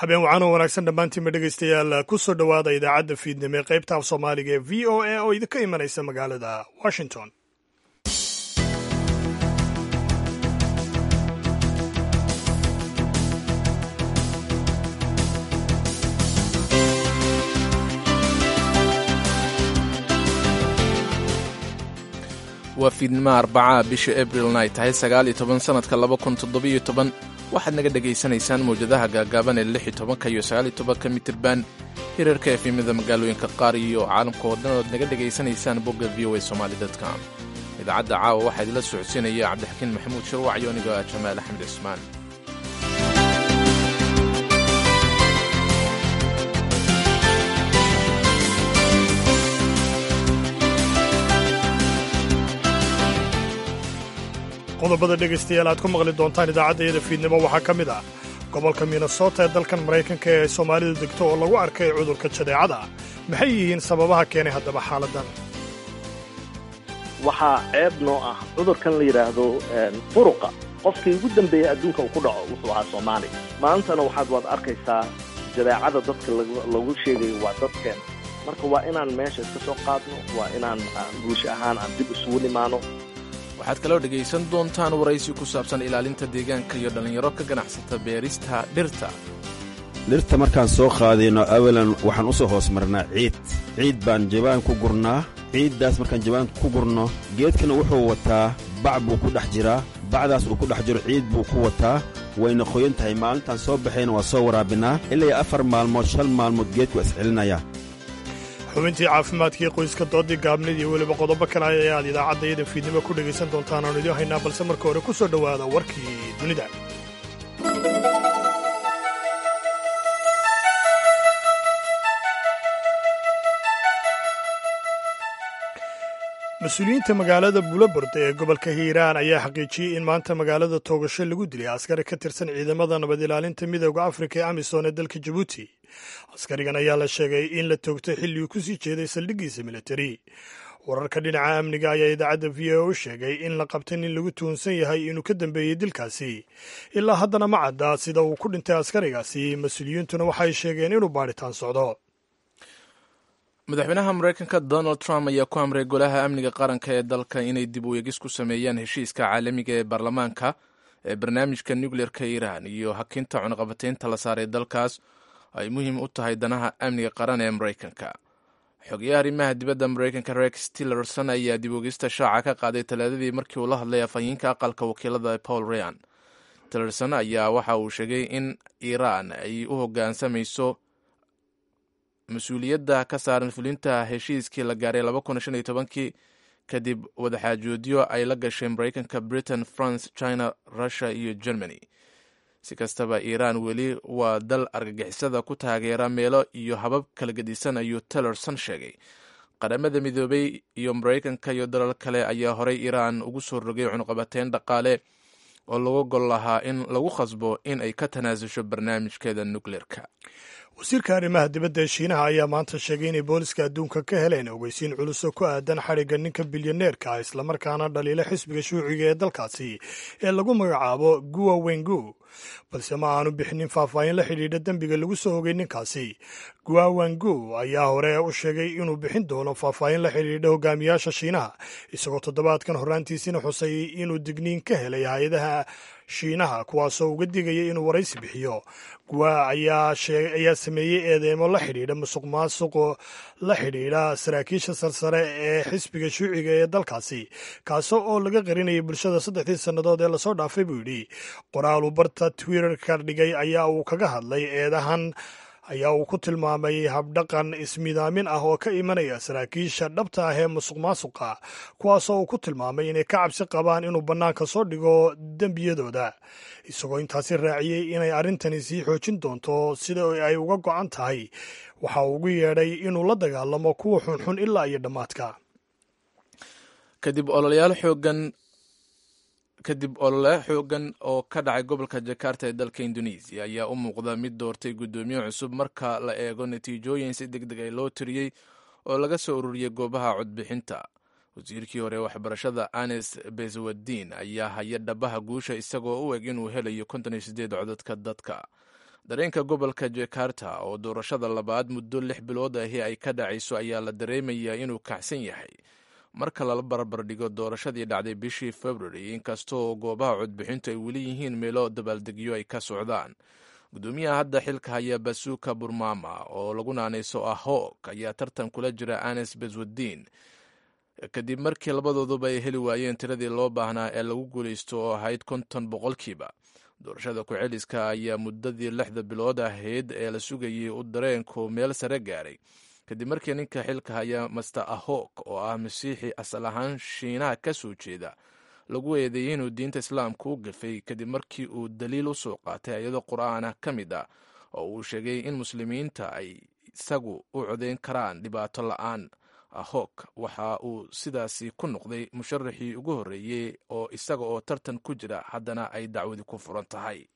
habeen wacanoo wanaagsan dhammaantiinba dhegaystayaal ku soo dhowaada idaacadda fiidnimo ee qaybta af soomaaliga ee v o a oo idinka imanaysa magaalada washington waa fiidnimaha arbacaa bisha abrilna ay tahay sagaal iyo toban sannadka laba kun toddobiyo toban waxaad naga dhegaysanaysaan mawjadaha gaagaaban ee lix iyo tobanka iyo sagaal iyo tobanka mitirban hirarka efimada magaalooyinka qaar iyo caalamka oo dhan ood naga dhegaysanaysaan bogga v o a somaali com idaacadda caawa waxaa idinla socodsiinaya cabdixakiin maxamuud sharwac iyo anigo ah jamaal axmed cismaan qodobada dhegaystayaal aad ku maqli doontaan idaacaddayada fiidnimo waxaa ka mid ah gobolka minnesota ee dalkan maraykanka ee soomaalidu degto oo lagu arkay cudurka jadeecada maxay yihiin sababaha keenay haddaba xaaladdan waxaa ceeb noo ah cudurkan la yidhaahdo furuqa qofkii ugu dambeeyey adduunka uu ku dhaco wuxuu ahaa soomaali maantana waxaad waad arkaysaa jadeecada dadka lagu sheegayo waa dadkeen marka waa inaan meesha iska soo qaadno waa inaan bulsho ahaan aan dib isugu nimaano waxaad kaloo dhegaysan doontaan waraysi ku saabsan ilaalinta deegaanka iyo dhallinyaro ka ganacsata beerista dhirta dhirta markaan soo qaadayno awalan waxaan u soo hoos marnaa ciid ciid baan jabaan ku gurnaa ciiddaas markaan jabaan ku gurno geedkana wuxuu wataa bac buu ku dhex jiraa bacdaas uu ku dhex jiro ciid buu ku wataa wayna qoyan tahay maalintaan soo baxayna waa soo waraabinnaa ilaa afar maalmood shan maalmood geedku waa iscelinaya xubintii caafimaadkii qoyska doodii gaabnid iyo weliba qodobo kale ayaad idaacaddayada fiidnimo ku dhegaysan doontaan oon idiin haynaa balse marka hore ku soo dhowaada warkii dunida mas-uuliyiinta magaalada bulabord ee gobolka hiiraan ayaa xaqiijiyey in maanta magaalada toogasho lagu dilay askari ka tirsan ciidamada nabad ilaalinta midooda afrika ee amisom ee dalka jabuuti askarigan ayaa la sheegay in la toogtay xilligii ku sii jeeday saldhiggiisa militari wararka dhinaca amniga ayaa idaacadda v o u sheegay in la qabtay nin lagu tuhunsan yahay inuu ka dambeeyey dilkaasi ilaa haddana ma cadda sida uu ku dhintay askarigaasi mas-uuliyiintuna waxay sheegeen inuu baadhitaan socdo madaxweynaha maraykanka donald trump ayaa ku amray golaha amniga qaranka ee dalka inay dib u eegis ku sameeyaan heshiiska caalamiga ee baarlamaanka ee barnaamijka nukleerka iiraan iyo hakinta cunaqabataynta la saaray dalkaas ay muhiim u tahay danaha amniga qaran ee maraykanka xogeyaha arrimaha dibadda maraykanka rex tillerson ayaa dib ogista shaaca ka qaaday talaadadii markii uu la hadlay afhayeenka aqalka wakiilada paul rayan tillerson ayaa waxa uu sheegay in iiraan ay u hoggaansamayso mas-uuliyadda ka saaran fulinta heshiiskii la gaaray kii kadib wadaxaajoodyo ay la gashay maraykanka britain france china russia iyo germany si kastaba iiraan weli waa dal argagixisada ku taageera meelo iyo habab kala gedisan ayuu tellerson sheegay qaramada midoobay iyo maraykanka iyo dalal kale ayaa horey iiraan ugu soo rogay cunuqabateyn dhaqaale oo lagu gol lahaa in lagu khasbo in ay ka tanaasusho barnaamijkeeda nukleerka wasiirka arrimaha dibadda ee shiinaha ayaa maanta sheegay inay booliska adduunka ka heleen ogeysiin culus oo ku aadan xadhigga ninka bilyaneerka ah islamarkaana dhaliila xisbiga shuuciga ee dalkaasi ee lagu magacaabo guwa wengu balse ma aanu bixinin faahfaahin la xidhiidha dembiga lagu soo ogay ninkaasi guwa wengu ayaa hore u sheegay inuu bixin doono faahfaahin la xidhiidha hogaamiyaasha shiinaha isagoo toddobaadkan horraantiisina xusay inuu digniin ka helay hay-adaha shiinaha kuwaasoo uga digaya inuu waraysi bixiyo guwa ayaa sameeyey eedeymo la xidhiidha musuq maasuqo la xidhiidha saraakiisha sarsare ee xisbiga shuuciga ee dalkaasi kaasoo oo laga qarinayay bulshada saddexdii sannadood ee lasoo dhaafay buu yidhi qoraal uu barta twitterka dhigay ayaa uu kaga hadlay eedahan ayaa uu ku tilmaamay habdhaqan ismidaamin ah oo ka imanaya saraakiisha dhabta ah ee musuq maasuqa kuwaasoo uu ku tilmaamay inay ka cabsi qabaan inuu bannaanka soo dhigo dembiyadooda isagoo intaasi raaciyey inay arrintani sii xoojin doonto sida ay uga go'an tahay waxa uu ugu yeedhay inuu la dagaalamo kuwa xunxun ilaa iyo dhammaadka kadib ololayaal xoogan kadib olole xoogan oo ka dhacay gobolka jakarta ee dalka indonesiya ayaa u muuqda mid doortay guddoomiye cusub marka la eego natiijooyin si deg deg ay loo tiriyey oo laga soo ururiyey goobaha codbixinta wasiirkii hore waxbarashada anes beswadin ayaa haya dhabaha guusha isagoo u eg inuu helayo konton iyo sideed codadka dadka dareenka gobolka jakarta oo doorashada labaad muddo lix bilood ahi ay ka dhacayso ayaa la dareemayaa inuu kacsan yahay marka lala barbardhigo doorashadii dhacday bishii february inkastoo goobaha codbixintu ay weli yihiin meelo dabaaldegyo ay ka socdaan gudoomiyaha hadda xilka haya basuuka burmama oo lagu naanayso ahoog ayaa tartan kula jira anes beswadiin kadib markii labadooduba ay heli waayeen tiradii loo baahnaa ee lagu guulaysto oo ahayd konton boqolkiiba doorashada ku-celiska ayaa muddadii lixda bilood ahayd ee la sugayay u dareenku meel sare gaaray kadib markii ninka xilka haya master ahok oo ah masiixi asal ahaan shiinaha ka soo jeeda lagu eedeeyey inuu diinta islaamka u gafay kadib markii uu daliil u soo qaatay ayado qur-aanah ka mid ah oo uu sheegay in muslimiinta ay isagu u codeyn karaan dhibaato la-aan ahok waxa uu sidaasi ku noqday musharaxii ugu horreeyey oo isaga oo tartan ku jira haddana ay dacwadi ku furan tahay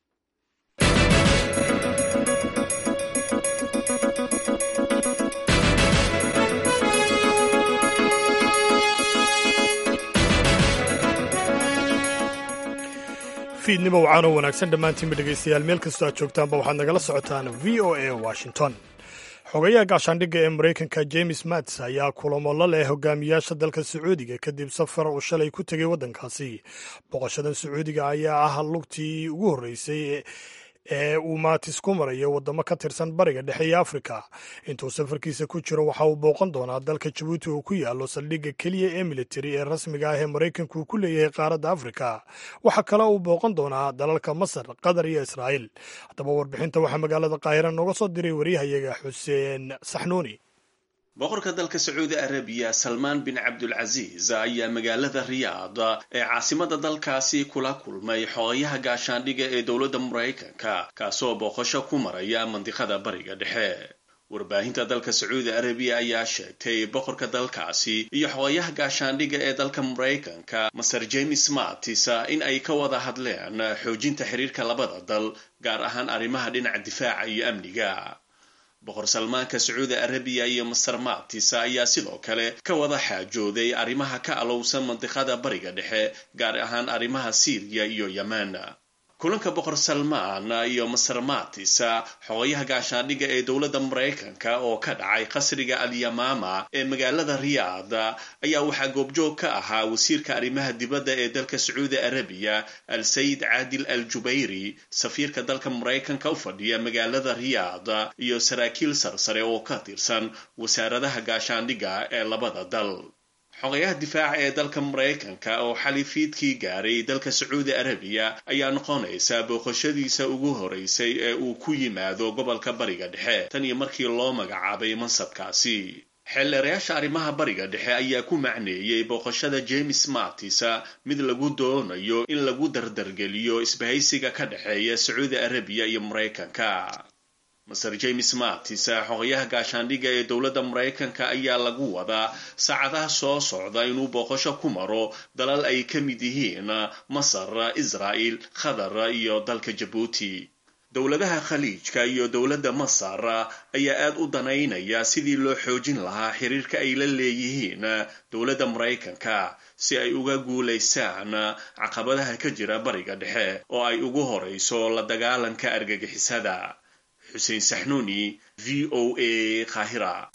fiidnimo wacaanoo wanaagsan dhammaantiinba dhegaystayaal meel kastoo aad joogtaanba waxaad nagala socotaan v o a washington xogayaha gaashaandhigga ee maraykanka james mats ayaa kulamo la leh hogaamiyaasha dalka sacuudiga kadib safar uu shalay ku tegay waddankaasi boqoshadan sacuudiga ayaa ah lugtii ugu horreysay ee uu maatis ku marayo waddamo ka tirsan bariga dhexe iyo afrika intuu safarkiisa ku jiro waxa uu booqan doonaa dalka jabuuti uu ku yaalo saldhigga keliya ee militari ee rasmiga ah ee maraykanku uu ku leeyahay qaaradda afrika waxaa kale uu booqan doonaa dalalka masar qatar iyo israa'iil haddaba warbixinta waxaa magaalada qaahira nooga soo diray waryahayaga xuseen saxnuuni boqorka dalka sacuudi arabiya salmaan bin cabdulcasiis ayaa magaalada riyaad ee caasimada dalkaasi kula kulmay xogayaha gaashaandhiga ee dowladda maraykanka kaasoo booqasho ku maraya mandiqada bariga dhexe warbaahinta dalka sacuudi arabiya ayaa sheegtay boqorka dalkaasi iyo xogayaha gaashaandhiga ee dalka maraykanka maser james mattis in ay ka wada hadleen xoojinta xiriirka labada dal gaar ahaan arrimaha dhinaca difaaca iyo amniga boqor salmaanka sacuudi arabiya iyo master mattis ayaa sidoo kale ka wada xaajooday arrimaha ka alowsan mandiqada bariga dhexe gaar ahaan arrimaha siiriya iyo yemen kulanka boqor salmaan iyo master mattis xogayaha gaashaandhiga ee dowladda maraykanka oo ka dhacay qasriga alyamaama ee magaalada riyaad ayaa waxaa goobjoog ka ahaa wasiirka arrimaha dibadda ee dalka sacuudi arabiya al sayid caadil al jubayri safiirka dalka maraykanka u fadhiya magaalada riyaad iyo saraakiil sarsare oo ka tirsan wasaaradaha gaashaandhiga ee labada dal xogayaha difaaca ee dalka maraykanka oo xali fiidkii gaaray dalka sacuudi arabiya ayaa noqonaysa booqashadiisa ugu horeysay ee uu ku yimaado gobolka bariga dhexe tan iyo markii loo magacaabay mansabkaasi xeelleerayaasha arrimaha bariga dhexe ayaa ku macneeyey booqashada james mattis mid lagu doonayo in lagu dardargeliyo isbahaysiga ka dhexeeya sacuudi arabiya iyo maraykanka master james mattis xogayaha gaashaandhiga ee dowladda maraykanka ayaa lagu wadaa saacadaha soo socda inuu booqasho ku maro dalal ay ka mid yihiin masar israa'il qatar iyo dalka jabuuti dowladaha khaliijka iyo dowladda masar ayaa aad u danaynaya sidii loo xoojin lahaa xiriirka ay la leeyihiin dowladda maraykanka si ay uga guulaysaan caqabadaha ka jira bariga dhexe oo ay ugu horayso la dagaalanka argagixisada xuseen saxnuuni v o a qaahira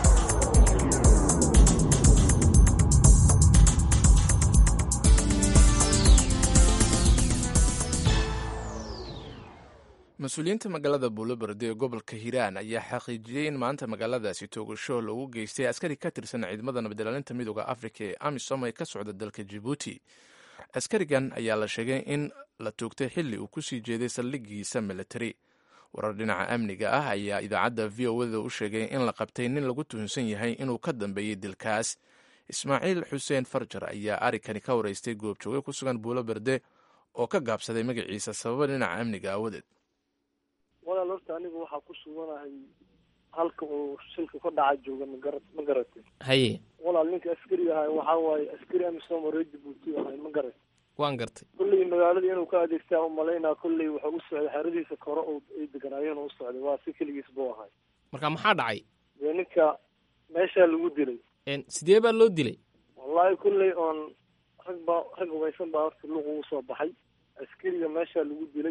mas-uuliyiinta magaalada buuloberde ee gobolka hiiraan ayaa xaqiijiyey in maanta magaaladaasi toogasho loogu geystay askari ka tirsan ciidamada nabadilaalinta midooda afrika ee amisom ee ka socda dalka jibuuti askarigan ayaa la sheegay in la toogtay xilli uu kusii jeeday saldhigiisa militari warar dhinaca amniga ah ayaa idaacadda v o da u sheegay in la qabtay nin lagu tuhunsan yahay inuu ka dambeeyey dilkaas ismaaciil xuseen farjar ayaa arikani ka wareystay goobjooge ku sugan buulo berde oo ka gaabsaday magaciisa sababa dhinaca amniga aawadeed walaal horta anigu waxaa ku suganahay halka uu shilka ka dhaca jooga magara ma garatay haye walaal ninka askari ahay waxaa waaye askari amisom oo reer jabuuti ahay ma garatay waan gartay kolley magaaladii inuu ka adeegtaa umalaynaa kolley wuxuu u socday xeradiisa kore oo ay deganaayeen u socday waa si keligiis buu ahay marka maxaa dhacay dee ninka meeshaa lagu dilay sidee baa loo dilay wallaahi kolley oon rag baa rag hubaysan baa horta luq ugu soo baxay askariga meeshaa lagu dilay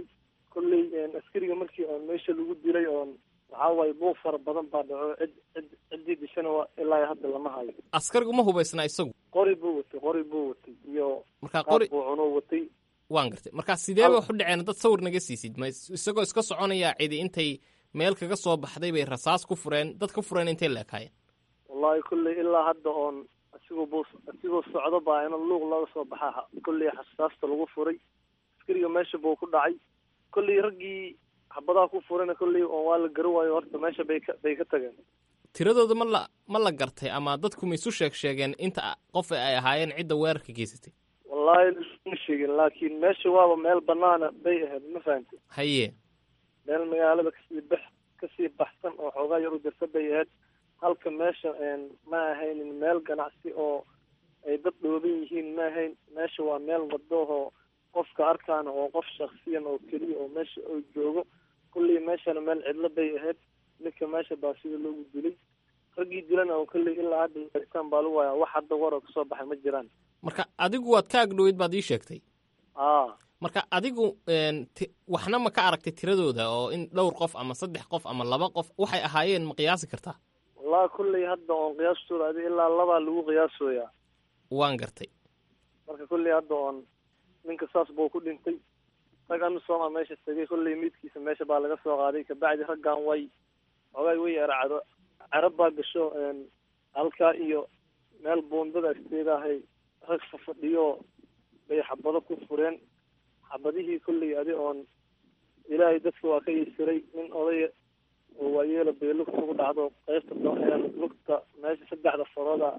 kolley askariga markii oon meesha lagu dilay oon waxaa waaye buuq fara badan baa dhaco cid cid ciddii dishana waa ilaa hadda lama hayo askarigu ma hubaysnaa isagu qori buu watay qori buu watay iyo marka qaab qori buu cunuu watay waan gartay marka sidee bay wax u dhaceen dad sawir naga siisid ma is- isagoo iska soconaya cidi intay meel kaga soo baxday bay rasaas ku fureen dad ka fureen intay leekaayeen wallahi kolley ilaa hadda oon asigoo buu asigoo socdo baa in luuq laga soo baxaa kolley xasaasta lagu furay askariga meesha buu ku dhacay kolley raggii xabadaha ku furayna kolley oon waa la garan waayo horta meesha bay ka bay ka tageen tiradooda ma la ma la gartay ama dadku ma isu sheeg sheegeen inta qof ay ahaayeen cidda weerarka geysatay wallahi ma sheegin laakiin meesha waaba meel banaana bay ahayd ma fahantay haye meel magaalada kasii bax kasii baxsan oo xoogaa yar u jirta bay ahayd halka meesha ma ahaynin meel ganacsi oo ay dad dhooban yihiin ma ahayn meesha waa meel wadahoo qofka arkaana oo qof shaksiyan oo keliya oo meesha oo joogo kullii meeshana meel cidlo bay ahayd ninka meesha baa sida loogu dilay raggii dilana oo kolley ilaa hadda baaritaan baa lagu hayaa wax hadda waroo kasoo baxay ma jiraan marka adigu waad ka agdhoweyd baad ii sheegtay aa marka adigu een, ti- waxna ma ka aragtay tiradooda oo in dhowr qof ama saddex qof ama laba qof waxay ahaayeen ma qiyaasi kartaa wallahi kulley hadda oon qiyaastooda adi ilaa labaa lagu qiyaasooyaa waan gartay marka kolley hadda oon ninka saas buu ku dhintay rag amisooma meesha tegay kolley miidkiisa meesha baa laga soo qaaday kabacdi raggan way xogaay way eracdo carab baa gasho een, halkaa iyo meel buundada agteedahay rag fafadhiyo bay xabado ku fureen xabadihii kolley adi oon ilaahay dadka waa ka yisiray nin odaya oo waayeela bay lugta ugu dhacdo qaybta do- een, lugta meesha saddexda farooda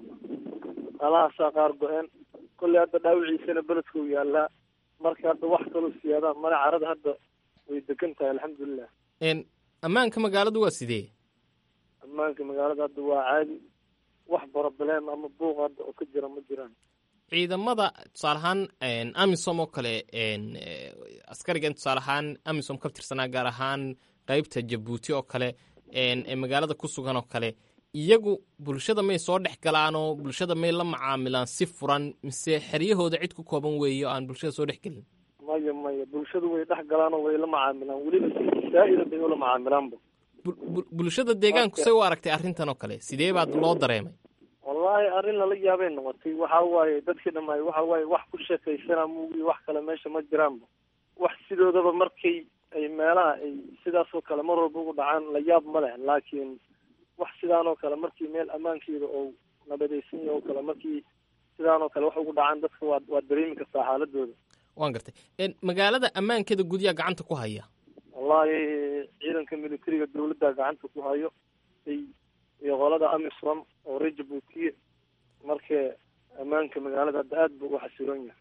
qalahaasaa qaar go-een kolley hadda dhaawiciisana beledka uu yaalaa marka hadda wax kaloo siyaada male carada hadda way degan tahay alxamdulilah Een, ammaanka magaaladu waa sidee ammaanka magaalada hadda waa caadi wax boroblem ama buuq hadda oo ka jira ma jiraan ciidamada tusaale ahaan een, amisom oo kale een, eh, askarigan tusaale ahaan amisom ka tirsanaa gaar ahaan qeybta jabuuti oo kale een, ee magaalada ku sugan oo kale iyagu bulshada may soo dhex galaanoo bulshada may la macaamilaan si furan mise xeryahooda cid ku kooban weeye oo aan bulshada soo dhex gelin maya maya bulshadu way dhex galaan oo way la macaamilaan weliba si saa-ida bay ula macaamilaanba Bul- bul- bulshada deegaanku say u aragtay arrintan oo kale sidee baad loo dareemay wallahi arrin lala yaabay noqotay waxa waaye dadkii dhammaay waxa waaye wax ku sheekaysana muugi wax kale meesha ma jiraanba wax sidoodaba markay ay meelaha ay sidaasoo kale mar walba ugu dhacaan la yaab ma leh laakiin wax sidaanoo kale markii meel ammaankeeda oo nabadaysan yahay oo kale markii sidaanoo kale wax ugu dhacaan dadka waa waa dareemi kartaa xaaladooda waan gartay Een, magaalada ammaankeeda gudyaa gacanta ku haya wallahi ciidanka militariga dawladda gacanta ku hayo ay iyo qolada amisom oo reer jabuutiye marka ammaanka magaalada hadda aad buu u xasiloon yahay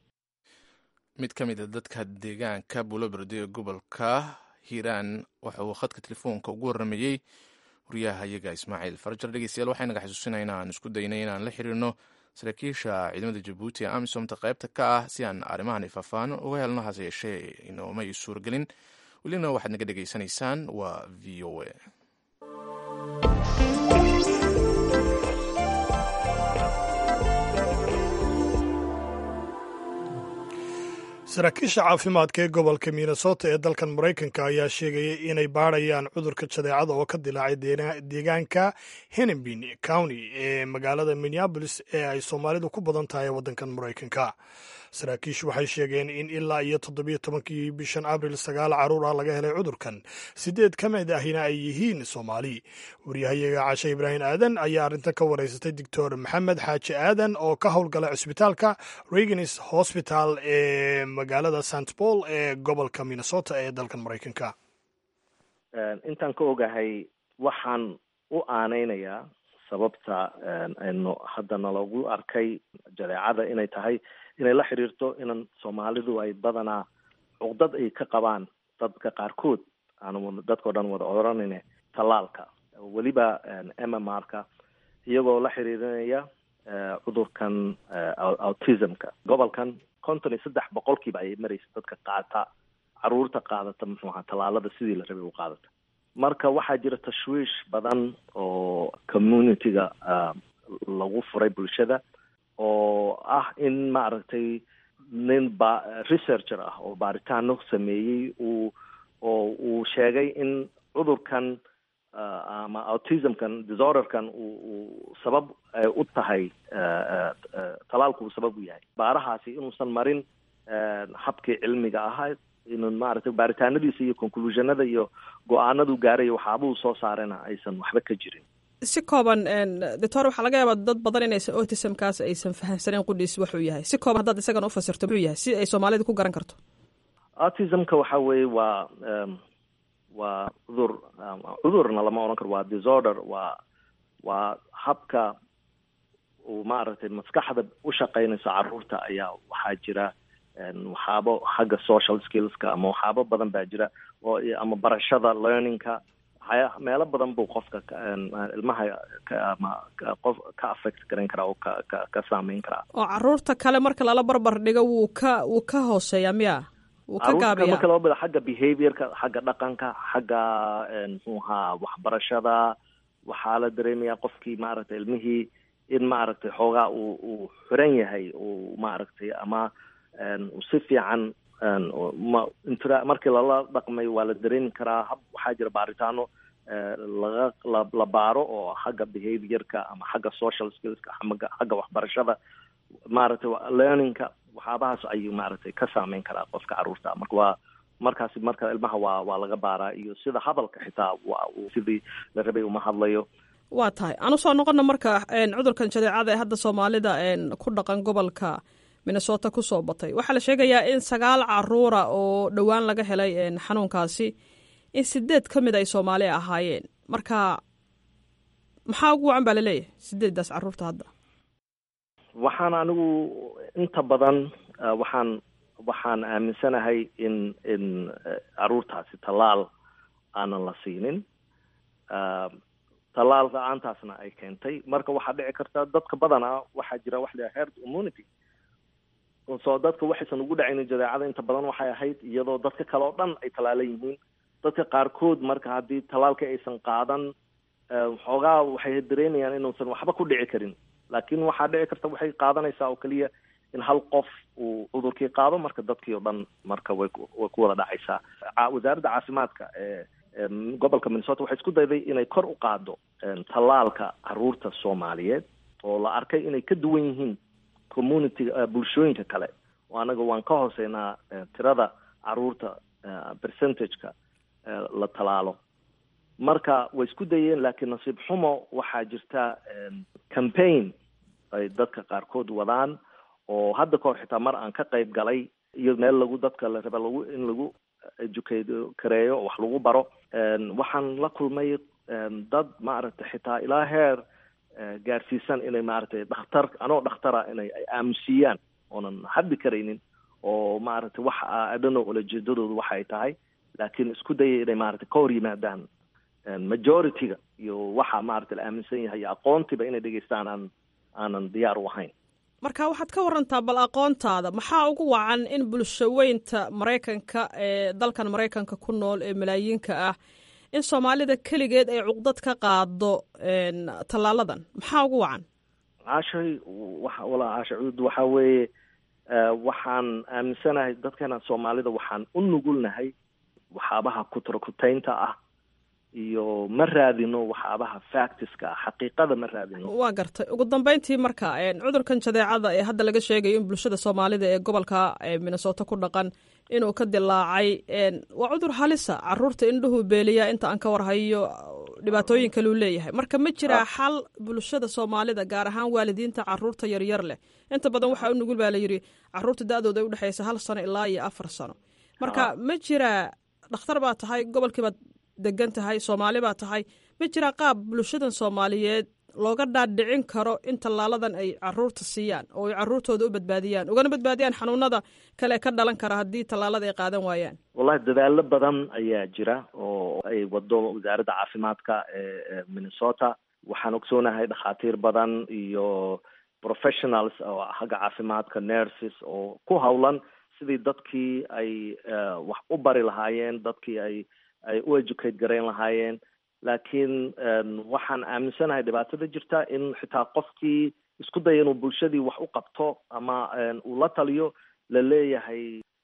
mid ka mid a dadka deegaanka buloberdi ee gobolka hiiraan waxa uu khadka telefoonka ugu warramayey wariyaha iyaga ismaaciil farjar dhegeystayaal waxay naga xasuusinaa inaan isku daynay inaan la xiriirno saraakiisha ciidamada jabuuti ee amisomta qaybta ka ah si aan arrimahan faahfaahno uga helno hase yeeshee inoomay suuragelin welina waxaad naga dhegaysanaysaan waa v o a saraakiisha caafimaadka ee gobolka minnesota ee dalkan maraykanka ayaa sheegaya inay baadhayaan cudurka jadeecada oo ka dilaacay deena- deegaanka hennepin county ee magaalada minneapolis ee ay soomaalidu ku badan tahay waddankan maraykanka saraakiishu waxay sheegeen in ilaa iyo toddobiyo tobankii bishan abril sagaal caruur ah laga helay cudurkan sideed ka mid ahina ay yihiin soomaali waryahayaga cashe ibraahim aadan ayaa arrintan ka wareysatay doctor maxamed xaaji aadan oo ka howlgala cisbitaalka reganis hospital ee magaalada st paul ee gobolka minnesota ee dalkan maraykanka intaan ka ogahay waxaan u aaneynayaa sababta aynu haddana lagu arkay jadeecada inay tahay inay la xiriirto inan soomaalidu ay badanaa cuqdad ay ka qabaan dadka qaarkood aan dadkao dhan wada oranayne tallaalka weliba m m r-ka iyagoo la xiriirinaya cudurkan autismka gobolkan konton iyo saddex boqolkiiba ayay maraysa dadka qaata caruurta qaadata muxuu ahaa tallaalada sidii la rabay u qaadata marka waxaa jira tashwiish badan oo community-ga lagu furay bulshada oo ah in maaragtay nin ba researcher ah oo baaritaano sameeyey uu uu sheegay in cudurkan ama autismkan disorderkan uu uu sabab u tahay talaalku uu sabab u yahay baarahaasi inuusan marin habkii cilmiga ahayd inuu maaragtay baaritaanadiisa iyo conclusionada iyo go-aanadu gaarayo waxaabuu soo saarena aysan waxba ka jirin si kooban doctor waxaa laga yaabaa dad badan inaysan autismkaas aysan fahamsaneen qudhiis waxuu yahay si kooban haddaad isagan ufasirto muxuu yahay si ay soomaalida ku garan karto autismka waxa weeye waa waa cudur cudurna lama odhan karo waa disorder waa waa habka uu maaragtay maskaxda u shaqaynayso caruurta ayaa waxaa jira waxaabo xagga social skillska ama waxaabo badan baa jira oo ama barashada learningka waxya meelo badan buu qofka ilmaha ama qof ka affect garan karaa oo ka ka ka saameyn karaa oo caruurta kale marka lala barbar dhigo wuu ka wuu ka hooseeyaa miya wuu ka gaabiyaa marka loo bada xagga behaviorka xagga dhaqanka xagga muxuu ahaa waxbarashada waxaa la dareemayaa qofkii maaragtay ilmihii in maaragtay xoogaa uu uu xiran yahay uu maaragtay ama si fiican ma intra markii lala dhaqmay waa la dareemi karaa hab waxaa jira baaritaano laga la la baaro oo xagga behaviorka ama xagga social skillska xagga xagga waxbarashada maaragtay learningka waxyaabahaas ayuu maaragtay ka saameyn karaa qofka caruurta marka waa markaasi marka ilmaha waa waa laga baaraa iyo sida hadalka xitaa waa uu sidii la rabay uma hadlayo waa tahay aan usoo noqona marka cudurkan jadeecada ee hadda soomaalida ku dhaqan gobolka minnesota kusoo batay waxaa la sheegayaa in sagaal caruura oo dhowaan laga helay xanuunkaasi in sideed ka mid ay soomaali ahaayeen marka maxaa ugu wacan baa laleeyahay sideeddaas caruurta hadda waxaan anigu inta badan waxaan waxaan aaminsanahay in in caruurtaasi tallaal aanan la siinin tallaal la-aantaasna ay keentay marka waxaa dhici karta dadka badanaa waxaa jira wax la herd immunity soo dadka waxaysan ugu dhacaynin jadeecada inta badan waxay ahayd iyadoo dadka kale oo dhan ay tallaalan yihiin dadka qaarkood marka haddii tallaalka aysan qaadan xoogaa waxay dareemayaan inuusan waxba ku dhici karin laakiin waxaa dhici karta waxay qaadanaysaa oo keliya in hal qof uu cudurkii qaado marka dadkii oo dhan marka way way ku wada dhacaysaa wasaaradda caafimaadka ee gobolka minnesota waxay isku dayday inay kor u qaado tallaalka caruurta soomaaliyeed oo la arkay inay ka duwan yihiin community bulshooyinka kale oo anaga waan ka hooseynaa tirada caruurta percentageka la tallaalo marka way isku dayeen laakiin nasiib xumo waxaa jirta campaign ay dadka qaarkood wadaan oo hadda kahor xitaa mar aan ka qayb galay iyo meel lagu dadka la raba lagu in lagu educate kareeyo wax lagu baro waxaan la kulmay dad maaragtay xitaa ilaa heer gaarsiisan inay maaragtay dhakhtar anoo dhakhtara inay ay aamusiiyaan oonan haddi karaynin oo maaragtay wax adhano ulajeedadoodu waxa ay tahay laakiin isku dayay inay maaragtay ka hor yimaadaan majority-ga iyo waxa maaragtay la aaminsan yahay iyo aqoontiiba inay dhegeystaan aan aanan diyaar u ahayn marka waxaad ka warantaa bal aqoontaada maxaa ugu wacan in bulshaweynta maraykanka ee dalkan maraykanka ku nool ee malaayiinka ah in soomaalida keligeed ay cuqdad ka qaado tallaaladan maxaa ugu wacan caashay wa walaa caasha cuud waxaa weeye waxaan aaminsanahay dadkana soomaalida waxaan u nugulnahay waxaabaha kutrokutaynta ah iyo ma raadino waxaabaha factiska ah xaqiiqada ma raadino waa gartay ugu dambeyntii marka cudurkan jadeecada ee hadda laga sheegayo in bulshada soomaalida ee gobolka minnesota ku dhaqan inuu ka dilaacay waa cudur halisa caruurta indhuhu beeliya inta aan ka warhayo dhibaatooyin kaleu leeyahay marka ma jiraa xal bulshada soomaalida gaar ahaan waalidiinta caruurta yaryar leh inta badan waxaa u nugul baa layidhi caruurta da-dooda u dhexeysa hal sano ilaa iyo afar sano marka ma jiraa dhakhtar baa tahay gobolkiibaad degan tahay soomaali baa tahay ma jiraa qaab bulshadan soomaaliyeed looga dhaadhicin karo in tallaaladan ay caruurta siiyaan oo ay caruurtooda u badbaadiyaan ugana badbaadiyaan xanuunada kale ka dhalan kara haddii tallaalada ay qaadan waayaan wallahi dadaalo badan ayaa jira oo ay wado wasaaradda caafimaadka ee minnesota waxaan ogsoonahay dhakhaatiir badan iyo professionals oo xagga caafimaadka nurses oo ku hawlan sidii dadkii ay wax u bari lahaayeen dadkii ay ay u educate garayn lahaayeen laakiin waxaan aaminsanahay dhibaatada jirta in xitaa qofkii isku daya inuu bulshadii wax u qabto ama uu la taliyo la leeyahay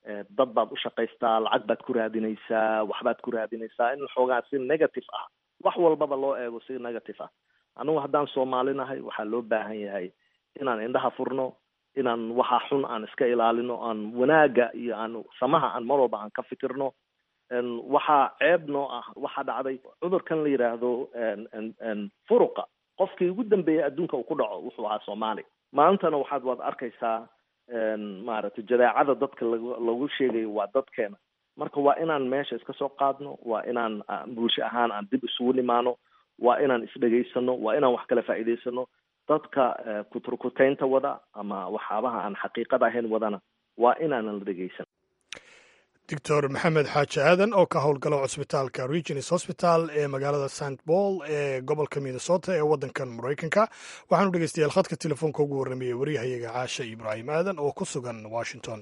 dad baad u shaqaystaa lacag baad ku raadinaysaa waxbaad ku raadinaysaa in xoogaa si negative ah wax walbaba loo eego si negative ah anigu haddaan soomaalinahay waxaa loo baahan yahay inaan indhaha furno inaan waxa xun aan iska ilaalino aan wanaaga iyo aan samaha aan mar walba aan ka fikirno waxaa ceeb noo ah waxaa dhacday cudurkan la yidhaahdo furuqa qofkii ugu dambeeyay adduunka uu ku dhaco wuxuu ahaa soomaali maantana waxaad waad arkaysaa maaragtay jadeecada dadka lag lagu sheegayo waa dadkeena marka waa inaan meesha iska soo qaadno waa inaan bulsho ahaan aan dib isugu nimaano waa inaan isdhegaysano waa inaan wax kala faa'iidaysano dadka kuturkuteynta wada ama waxyaabaha aan xaqiiqada ahayn wadana waa inaanan la dhegaysan doctor maxamed xaaji aadan oo ka howlgala cusbitaalka regins hosbital ee magaalada st paul ee gobolka minnesota ee waddankan maraykanka waxaanu dhegeystayaal khadka telefoonka ugu warramayey waryahayaga caashe ibraahim aadan oo ku sugan washington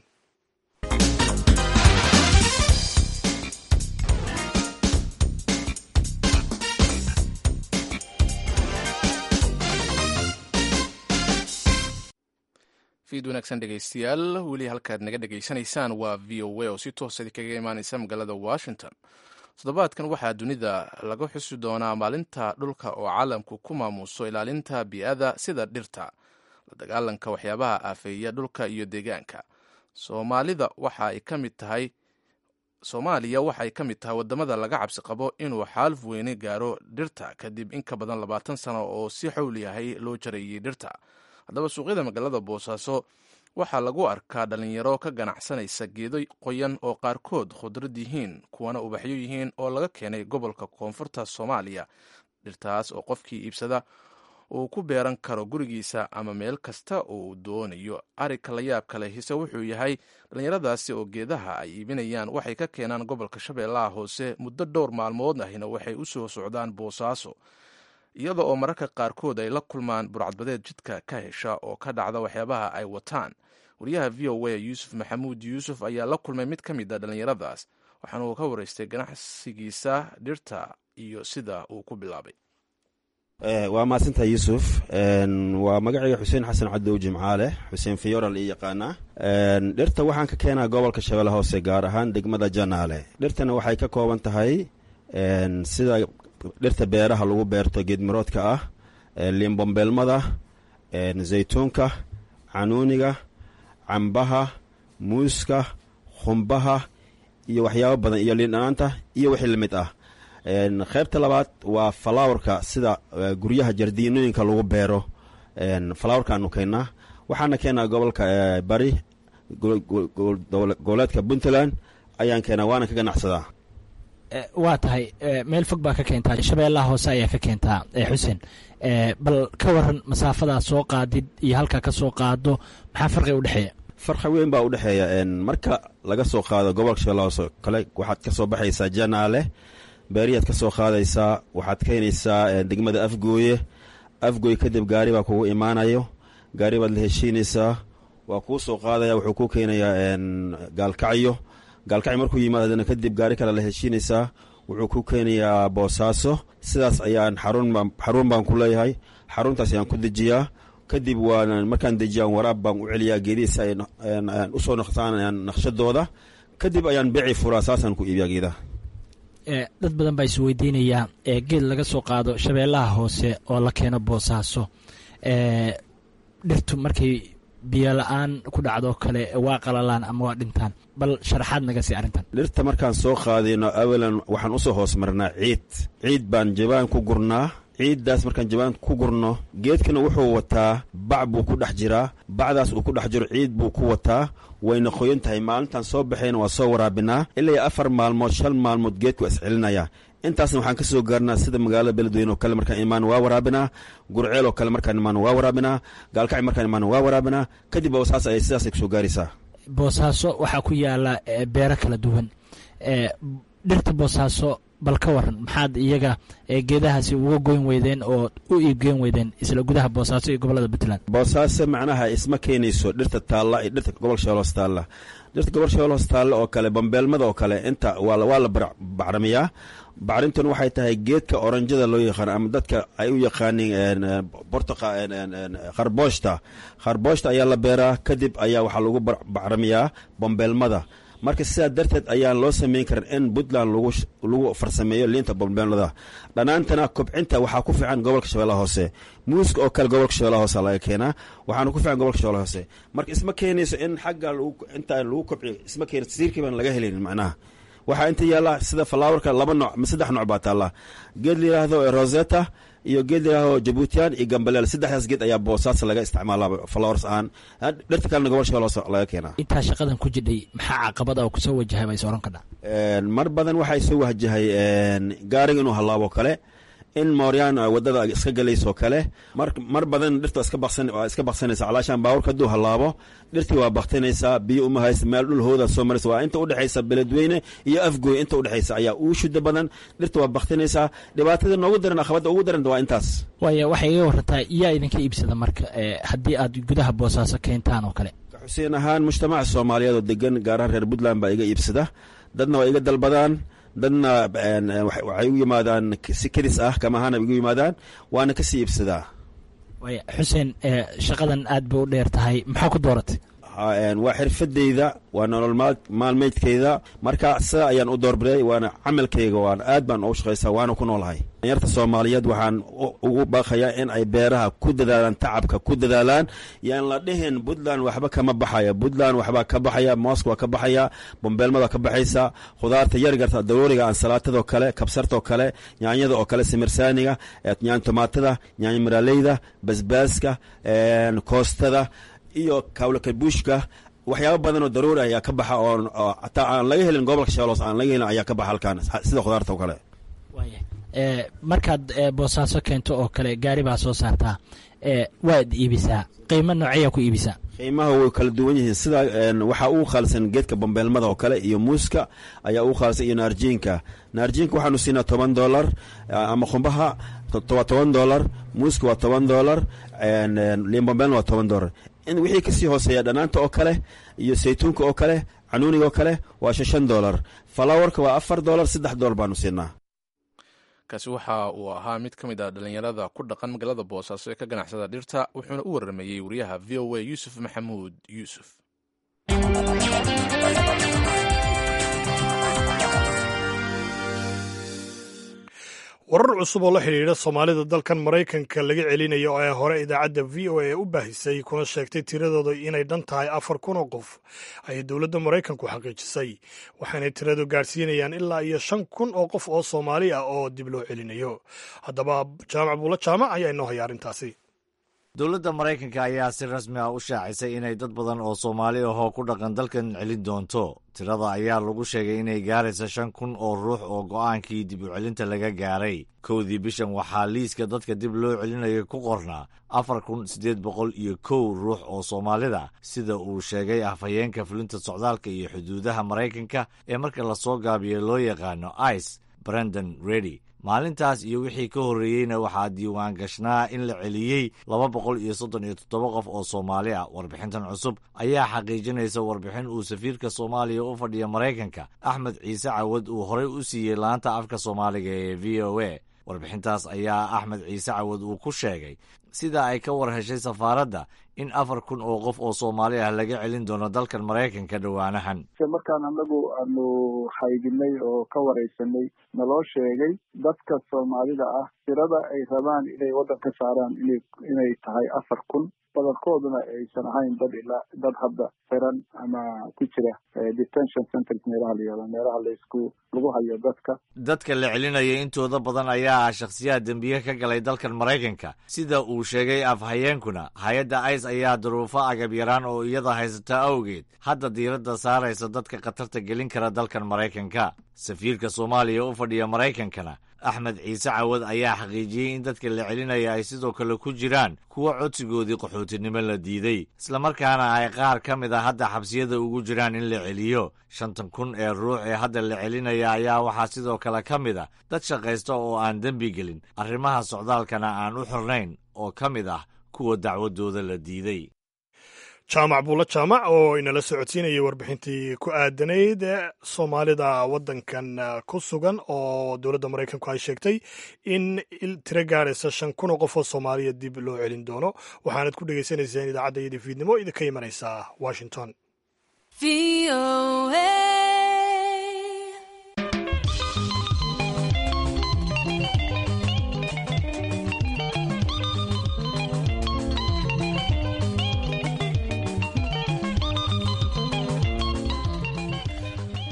fiid wanaagsan dhegaystayaal weli halkaad naga dhegaysanaysaan waa v o a oo si toosa kaga imaanaysa magaalada washington toddobaadkan waxaa dunida laga xusi doonaa maalinta dhulka oo caalamku ku maamuuso ilaalinta bii'ada sida dhirta la dagaalanka waxyaabaha aafeeya dhulka iyo deegaanka soomaalida waxa ay ka mid tahay soomaaliya waxay ka mid tahay wadamada laga cabsi qabo inuu xaaluf weyne gaaro dhirta kadib in ka badan labaatan sano oo si xowliyahay loo jarayay dhirta haddaba suuqyada magaalada boosaaso waxaa lagu arkaa dhalinyaro ka ganacsanaysa geedo qoyan oo qaarkood khudrad yihiin kuwana ubaxyo yihiin oo laga keenay gobolka koonfurta soomaaliya dhirtaas oo qofkii iibsada uu ku beeran karo gurigiisa ama meel kasta oo uu doonayo arigka la yaab kale hise wuxuu yahay dhallinyaradaasi oo geedaha ay iibinayaan waxay ka keenaan gobolka shabeellaha hoose muddo dhowr maalmood ahina waxay u soo socdaan boosaaso iyada oo mararka qaarkood ay la kulmaan burcadbadeed jidka ka hesha oo ka dhacda waxyaabaha ay wataan wariyaha v o a yuusuf maxamuud yuusuf ayaa la kulmay mid ka mid a dhallinyaradaas waxaana uu ka waraystay ganacsigiisa dhirta iyo sida uu ku bilaabay waa mahadsantaha yuusuf waa magacayga xuseen xasan cadow jimcaale xuseen fiyoral ii yaqaanaa dhirta waxaan ka keenaa gobolka shabeelle hoose gaar ahaan degmada janaale dhirtana waxay ka kooban tahay sida dhirta beeraha lagu beerto geedmiroodka ah liinbombeelmada zaytuunka canuuniga cambaha muuska khumbaha iyo waxyaabo badan iyo liindhanaanta iyo wixii lamid ah qaybta labaad waa falowerka sida guryaha jardiinooyinka lagu beero falowerkaanu keennaa waxaana keenaa gobolka bari goboleedka puntland ayaan keenaa waana ka ganacsadaa waa tahay meel fog baa ka keentaa shabeellaha hoose ayaa ka keentaa xuseen bal ka waran masaafadaa soo qaadid iyo halkaa ka soo qaado maxaa farqi udhexeeya farqi weyn baa udhexeeya marka laga soo qaado gobolka shabeellaha hoose kale waxaad ka soo baxaysaa janaale beeriyaad ka soo qaadaysaa waxaad keenaysaa degmada afgooye afgooye kadib gaari baa kugu imaanayo gaari baad la heshiinaysaa waa kuu soo qaadaya wuxuu kuu keenayaa gaalkacyo gaalkacyo markuu yimaadana kadib gaari kale la heshiinaysaa wuxuu ku keenayaa boosaaso sidaas ayaan xarun baan ku leeyahay xaruntaas ayaan ku dejiyaa kadib waan markaan dejiyaan waraab baan u celiyaa geedihiisa ay usoo naqsaan naqshadooda kadib ayaan beci furaa saasaan ku iibiyaa geedaha dad badan baa isweydiinayaa geed laga soo qaado shabeellaha hoose oo la keeno boosaaso dhirtu markay biyo la-aan ku dhacdoo kale waa qalalaan ama waa dhintaan bal sharaxaad naga sii arrintan dhirta markaan soo qaadayno awalan waxaan usoo hoos marnaa ciid ciid baan jabaan ku gurnaa ciiddaas markaan jabaan ku gurno geedkana wuxuu wataa bac buu ku dhex jiraa bacdaas uu ku dhex jiro ciid buu ku wataa wayna qoyan tahay maalintaan soo baxayna waa soo waraabinaa ilaa afar maalmood shan maalmood geedku waa iscelinayaa intaasna waxaan ka soo gaarnaa sida magaalada beledweyne oo kale markaan imaan waa waraabinaa gurceel oo kale markaan imaan waa waraabinaa gaalkacyo markaan imaan waa waraabinaa kadib saas ay sidaasay kusoo gaaraysaa boosaaso waxaa ku yaala beero kala duwan dhirta boosaaso bal ka waran maxaad iyaga geedahaasi uga goyn weydeen oo u iibgeyn weydeen isla gudaha boosaaso iyo gobolada puntland boosaaso macnaha isma keenayso dhirta taalla iyo dhirta gobol shabeelos taalla dhirta gobol shabeelos taalla oo kale bambeelmada oo kale inta waa la bacrimiyaa bacrintuna waxay tahay geedka oranjada loo yaqaano ama dadka ay u yaqaaniin bortoqa kharbooshta kharbooshta ayaa la beeraa kadib ayaa waxaa lagu bacrimiyaa bambeelmada marka sidaa darteed ayaan loo samayn karin in puntland lagu farsameeyo liinta bombeelada dhanaantana kobcinta waxaa ku fiican gobolka shabeellaha hoose muuska oo kale gobolka shabeellaha hoose laga keenaa waxaana ku fiican gobolka shabeellaha hoose marka isma keenayso in xagga inta lagu kobciyo isma keen siirkii baan laga helin macnaha waxaa inta yaalla sida falaawarka laba nooc ma saddex nooc baa taalla geed la yidhaahdo rosetta iyo geed la yidhaahdo jabuutiyan iyo gambaleel saddexdaas geed ayaa boosaas laga isticmaalaa flowers ahaan dhirta kalena gobol shabeelle hoose laga keenaa intaa shaqadan ku jidhay maxaa caqabada oo kusoo wajahay baa is oran kadha mar badan waxaa soo wajahay gaariga inuu hallaabo kale in mooryaan wadada iska galaysoo kale mar badan dhirta iska baksanaysa calaashaan baawurka hadduu hallaabo dhirtii waa baktinaysaa biyo uma haysa meel dhul hooda soo maraysa waa inta udhexaysa beledweyne iyo afgooy inta udhexaysa ayaa uu shuda badan dhirta waa baktinaysaa dhibaatada noogu daran aqabada ugu daran waa intaas waaya waxay iga warantaa yaa idinka iibsada marka haddii aad gudaha boosaaso keentaan oo kale xuseen ahaan mujtamaca soomaaliyeed oo degan gaarahaan reer puntland baa iga iibsada dadna waa iga dalbadaan dadna waxay u yimaadaan si kedis ah kama ahaana igu yimaadaan waana kasii iibsadaa waaya xuseen shaqadan aad bay u dheer tahay maxaa ku dooratay waa xirfadeyda waa nolol maalmeydkeyda marka sida ayaan u doorbiday waana camalkeyga waan aad baan ugu shaqaysaa waana ku noolahay danyarta soomaaliyeed waxaan ugu baaqayaa in ay beeraha ku dadaalaan tacabka ku dadaalaan yaan la dhihin puntland waxba kama baxaya puntland waxbaa ka baxaya mooska waa ka baxaya bombeelmada ka baxaysa khudaarta yargarta darooriga ansalaatadoo kale kabsartaoo kale yaanyada oo kale simirsaaniga yaany tomaatada yaany maraaleyda basbaaska koostada iyo kawlakabuushka waxyaaba badan oo daruuri ayaa ka baxa oo hataa aan laga helin gobolka shabeelos aan laga helin ayaa ka baxa halkan sida khudaarta oo kale waaya markaad boosaaso keento oo kale gaari baa soo saartaa waad iibisaa qiimo nooceeyaa ku iibisaa qiimaha way kala duwan yihiin sida waxaa ugu khaalsan geedka bambeelmada oo kale iyo muuska ayaa ugu khaalsan iyo naarjiinka naarjiinka waxaanu siinaa toban dolar ama qumbaha waa toban dolar muuska waa toban dolar liin bambeelna waa toban dolar in wixii kasii hooseeya dhanaanta oo kale iyo saytuunka oo kale canuuniga oo kale waa shan dolar falawarka waa afar dolar saddex dolar baanu siinaa kaasi waxa uu ahaa mid ka mid ah dhallinyarada ku dhaqan magaalada boosaaso ee ka ganacsada dhirta wuxuuna u waramayey wariyaha v o a yuusuf maxamuud yuusuf warar cusub oo la xidhiidha soomaalida dalkan maraykanka laga celinayo ee hore idaacadda v o a u baahisay kuna sheegtay tiradooda inay dhan tahay afar kun oo qof ayay dowladda maraykanku xaqiijisay waxaanay tiradu gaadhsiinayaan ilaa iyo shan kun oo qof oo soomaali ah oo dib loo celinayo haddaba jaamac buulo jaamac ayaa inoo haya arrintaasi dowladda maraykanka ayaa si rasmi ah u shaacisay inay dad badan oo soomaali ahoo ku dhaqan dalkan celin doonto tirada ayaa lagu sheegay inay gaaraysa shan kun oo ruux oo go'aankii dib u celinta laga gaaray kowdii bishan waxaa liiska dadka dib loo celinayo ku qornaa afar kun siddeed boqol iyo kow ruux oo soomaalida sida uu sheegay afhayeenka fulinta socdaalka iyo xuduudaha maraykanka ee marka lasoo gaabiyo loo yaqaano ice brandon redy maalintaas iyo wixii ka horreeyeyna waxaa diiwaan gashnaa in la celiyey laba boqol iyo soddon iyo toddoba qof oo soomaali ah warbixintan cusub ayaa xaqiijinaysa warbixin uu safiirka soomaaliya u fadhiya maraykanka axmed ciise cawad uu horey u siiyey laanta afka soomaaliga ee v o a warbixintaas ayaa axmed ciise cawad uu ku sheegay sida ay ka war heshay safaaradda in afar kun oo qof oo soomaali ah laga celin doono dalkan maraykanka dhowaanahan markaan anagu aanu haydinay oo ka waraysanay naloo sheegay dadka soomaalida ah tirada ay rabaan inay waddan ka saaraan ina inay tahay afar kun badankooduna aysan ahayn dad ilaa dad hadda xiran ama ku jira detention centers meelaha la yihahdo meelaha laysku lagu hayo dadka dadka la celinaya intooda badan ayaa ah shakhsiyaha dembiye ka galay dalkan maraykanka sida uu sheegay afhayeenkuna hay-adda ice ayaa duruufo agab yaraan oo iyada haysata awgeed hadda diiradda saaraysa dadka khatarta gelin kara dalkan maraykanka safiirka soomaaliya u fadhiya maraykankana axmed ciise cawad ayaa xaqiijiyey in dadka la celinaya ay sidoo kale ku jiraan kuwa codsigoodii qaxootinimo la diiday islamarkaana ay qaar ka mid a hadda xabsiyada ugu jiraan in la celiyo shantan kun ee ruux ee hadda la celinaya ayaa waxaa sidoo kale ka mid a dad shaqaysta oo aan dembi gelin arrimaha socdaalkana aan u xirnayn oo ka mid ah kuwa dacwadooda la diiday jaamac buulo jaamac oo inala socodsiinayay warbixintii ku aadanayd soomaalida waddankan ku sugan oo dowladda maraykanku ay sheegtay in tiro gaaraysa shan kun oo qof oo soomaaliya dib loo celin doono waxaanad ku dhegaysanaysaan idaacadda iyadii fiidnimo idinka imanaysaa washington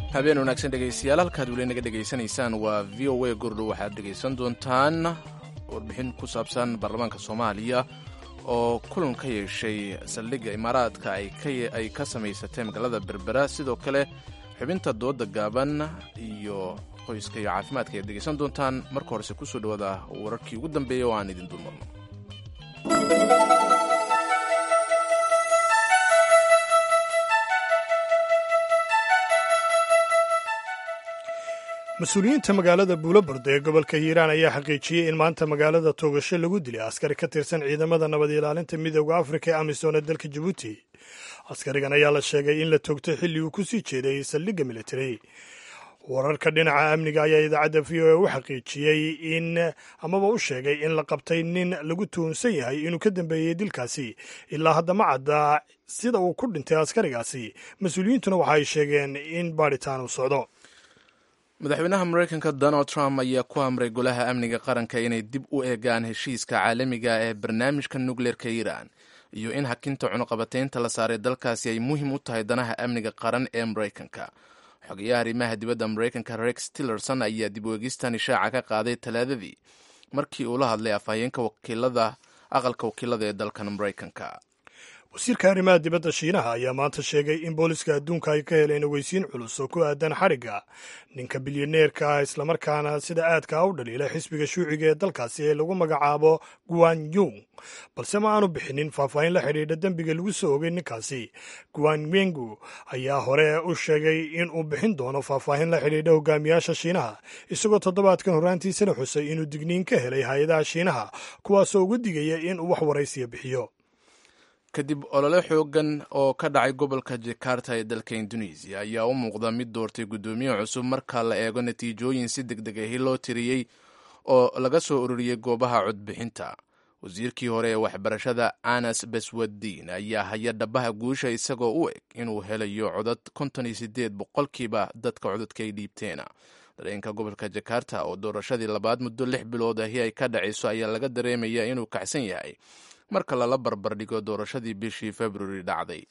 habeen wanaagsan dhegaystayaal halkaad weli naga dhegaysanaysaan waa v o a gordhow waxaad dhegaysan doontaan warbixin ku saabsan baarlamaanka soomaaliya oo kulan ka yeeshay saldhigga imaaraadka ay ka samaysatay magaalada berbera sidoo kale xubinta dooda gaaban iyo qoyska iyo caafimaadka ayaad dhegaysan doontaan marka horese kusoo dhawaada wararkii ugu dambeeyay oo aan idin dulmarno mas-uuliyiinta magaalada buulobardo ee gobolka hiiraan ayaa xaqiijiyey in maanta magaalada toogasho lagu dilay askari ka tirsan ciidamada nabad ilaalinta midooda afrika ee amisom ee dalka jabuuti askarigan ayaa la sheegay in la toogtay xilli uu ku sii jeeday saldhigga militari wararka dhinaca amniga ayaa idaacadda v o a u xaqiijiyey in amaba u sheegay in la qabtay nin lagu tuhunsan yahay inuu ka dambeeyey dilkaasi ilaa hadda ma cadda sida uu ku dhintay askarigaasi mas-uuliyiintuna waxa ay sheegeen in baadhitaan uu socdo madaxweynaha mareykanka donald trump ayaa ku amray golaha amniga qaranka inay dib u eegaan heshiiska caalamiga ee barnaamijka nukleerka iiraan iyo in hakinta cunuqabataynta la saaray dalkaasi ay muhiim u tahay danaha amniga qaran ee mareykanka xogayaha arrimaha dibadda mareykanka rex tillerson ayaa dib u eegistan ishaaca ka qaaday talaadadii markii uu la hadlay afhayeenka wakiilada aqalka wakiilada ee dalkan mareykanka wasiirka arrimaha dibadda shiinaha ayaa maanta sheegay in booliska adduunka ay ka heleen ogeysiin culus oo ku aadan xadhigga ninka bilyaneerka ah islamarkaana sida aadka u dhaliila xisbiga shuuciga ee dalkaasi ee lagu magacaabo guan yung balse ma aanu bixinin faahfaahin la xidhiidha dembiga lagu soo ogay ninkaasi guan wengu ayaa hore u sheegay in uu bixin doono faahfaahin la xidhiidha hogaamiyaasha shiinaha isagoo toddobaadkan horraantiisana xusay inuu digniin ka helay hay-adaha shiinaha kuwaasoo uga digaya in uu wax waraysiya bixiyo kadib olole xoogan oo ka dhacay gobolka jakarta ee dalka indonesiya ayaa u muuqda mid doortay guddoomiye cusub marka la eego natiijooyin si deg deg ahi loo tiriyey oo laga soo ururiyey goobaha codbixinta wasiirkii hore ee waxbarashada anas baswaddiin ayaa haya dhabaha guusha isagoo u eg inuu helayo codad konton iyo sideed boqolkiiba dadka codadka ay dhiibteena dareenka gobolka jakarta oo doorashadii labaad muddo lix bilood ahi ay ka dhacayso ayaa laga dareemaya inuu kacsan yahay marka lala barbardhigo doorashadii bishii februari dhacday